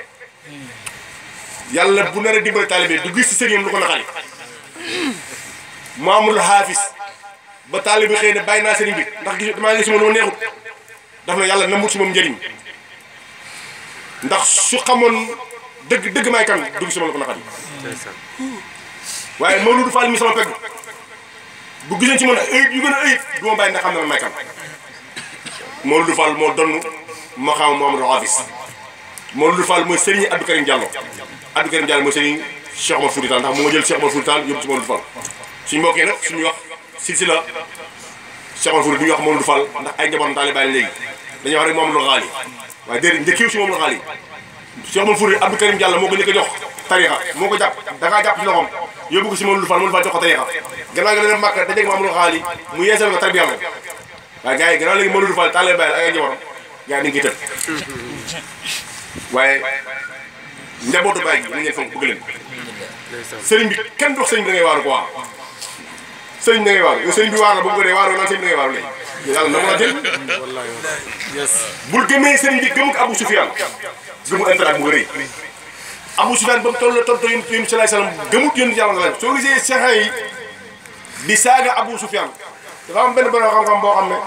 yàlla bu nar a dimbali taalibe du gis si sëriñam lu ko naxari Mamadou Haafis ba taalibe xëy na bàyyi naa sëriñ bi ndax gis damaa gis moom lu ma neexut daf na yàlla namut si moom njëriñ ndax su xamoon dëgg dëgg may kan dugg si moom lu ko naxari waaye Mamadou Fall mi sama pegg bu gisee ci man ayib yu gën a ayib du ma bàyyi ndax xam ne man may kan Mamadou Fall moo donn ma xam Mamadou Haafis Mamadou Fall mooy Serigne Abdou Karim Diallo Abdou Karim Diallo mooy Serigne Cheikh Omar Fouti Tall ndax moo jël Cheikh Omar Fouti Tall yóbbu ci Mamadou Fall suñu mbokkee nag suñu wax silsila Cheikh Omar Fouti du ñu wax Mamadou Fall ndax ay njabootam taalibe Baay léegi dañuy wax rek Mamadou Xaali waaye déedéet njëkkiw si Mamadou Xaali Cheikh Omar Fouti Abdou Karim Diallo moo ko njëkk a jox tarixa moo ko jàpp da ngaa jàpp ci loxoom yóbbu ko si Mamadou Fall Mamadou Fall jox ko tarixa gannaaw gi dana màkk dajeeg Mamadou Xaali mu yeesal ko tarbiya ko waaye gars yi gannaaw léegi Mamadou Fall taalibe Baay ak ay njabootam gars yi dañu koy tëb waaye njabootu baay gi nañ leen fonk bëgg leen sëriñ bi kenn dox sëriñ bi da ngay waaru quoi sëriñ bi da ngay waaru yow sëriñ bi waar la ba mu ko dee waaru naan sëriñ bi da ngay waaru léegi yàlla na mën a jël bul gëmee sëriñ bi gëm ko Abou Soufiane gëmul intérêt bu rëy Abou Soufiane ba mu toll toll toll yonent yonent salaay salaam gëmut yonent yàlla la soo gisee seexa yi di saaga Abou Soufiane dafa am benn borom xam-xam boo xam ne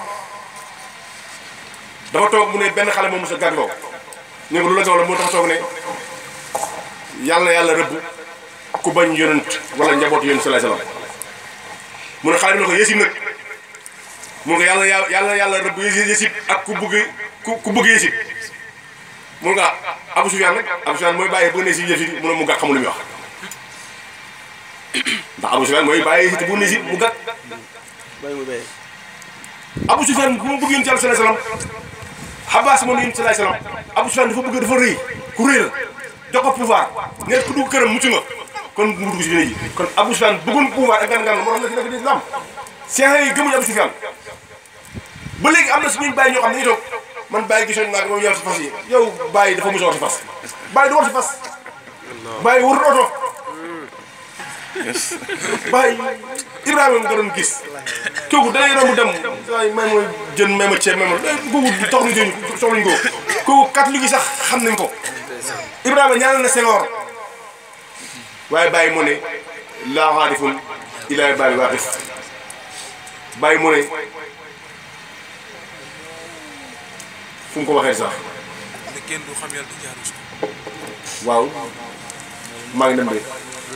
dafa toog mu ne benn xale moom mos a gàddoo ñu ko lu la soxla moo tax toog ne yàlla yàlla rëbb ku bañ yonent wala njabootu yonent salaay salaam mu ne xale bi ne ko yësib nag mu ne ko yàlla yàlla yàlla rëbb yësib ak ku bëgg ku ku bëgg yësib mu ne ko Abou Soufiane nag Abou Soufiane mooy bàyyi bu ne si yësib mu ne mu gàtt xamul lu muy wax ndax Abou Soufiane mooy bàyyi yësib bu ne si mu gàtt Abou Soufiane bu ma bëgg yonent yàlla salaay salaam Abbas moom yonent salaay salaam Abou Soufiane dafa bëgg dafa rëy ku rëy la jox ko pouvoir nekk ku dugg këram mucc nga kon mu dugg si dina ji kon Abou Soufiane bëggoon pouvoir ak gan gan moo tax na fi nekk di islam seex yi gëmuñu Abou Soufiane ba léegi am na suñuy bàyyi ñoo xam ne dañuy toog man bàyyi gisoon naa ko moom yor si fas yi yow bàyyi dafa mos a war si fas bàyyi du war si fas bàyyi warul oto bàyyi Ibrahima nga doon gis kooku day romb dem waaye may mooy jën may ma ceeb may ma kooku tax ñu jëñ soxluñ ko kooku catholique yi sax xam nañ ko Ibrahima ñaanal na Senghor waaye bàyyi mu ne laa xaarifun ilaa bàyyi waaqif bàyyi mu ne fu mu ko waxee sax ne kenn du xam yàlla di jaaru si waaw maa ngi dem de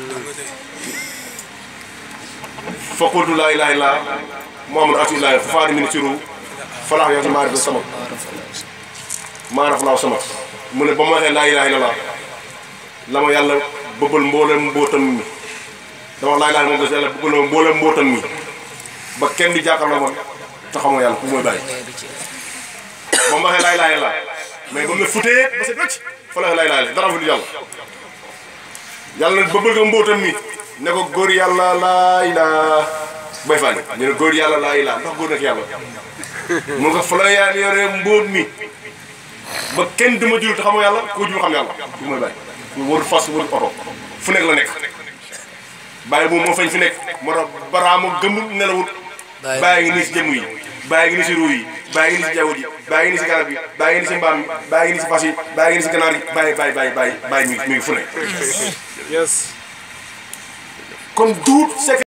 fa qultu laa ilaaha illa muhammadu rasulullah fa faani min siru falaax yow si maarif sama maaraf laaw sama mu ne ba ma waxee laa ilaaha illallah la ma yàlla bëbbal mboolem mbootam mi dama wax laa ilaaha moom des yàlla bëbbal ma mboolem mbootam mi ba kenn di jàkkaarloo man te xamoo yàlla ku mooy bàyyi ba ma waxee laa ilaaha illallah mais ba mu ne futee ba set wecc fa la laa ilaaha illallah dara fa du yàlla yàlla na bëbbal ko mbootam mi ne ko góor yàlla laa ilaa bay fànni ñu ne góor yàlla laa ilaa ndax góor nekk yàlla mun ko fa la yàlla yore mbóot mi ba kenn dama jur te xamoo yàlla koo jur xam yàlla du mooy bàyyi ñu warul fas warul oto fu nekk la nekk bàyyi moom moo fañ fi nekk moo tax baraama gëmul nelawut bàyyi ngi nii si jëmm yi bàyyi ngi nii si ruu yi bàyyi ngi ni si jaww ji bàyyi ngi ni si garab yi bàyyi ngi ni si mbaam mi bàyyi ngi ni si fas yi bàyyi ngi ni si ganaar yi bàyyi bàyyi bàyyi bàyyi bàyyi mi mi ngi fu ne yes kon duut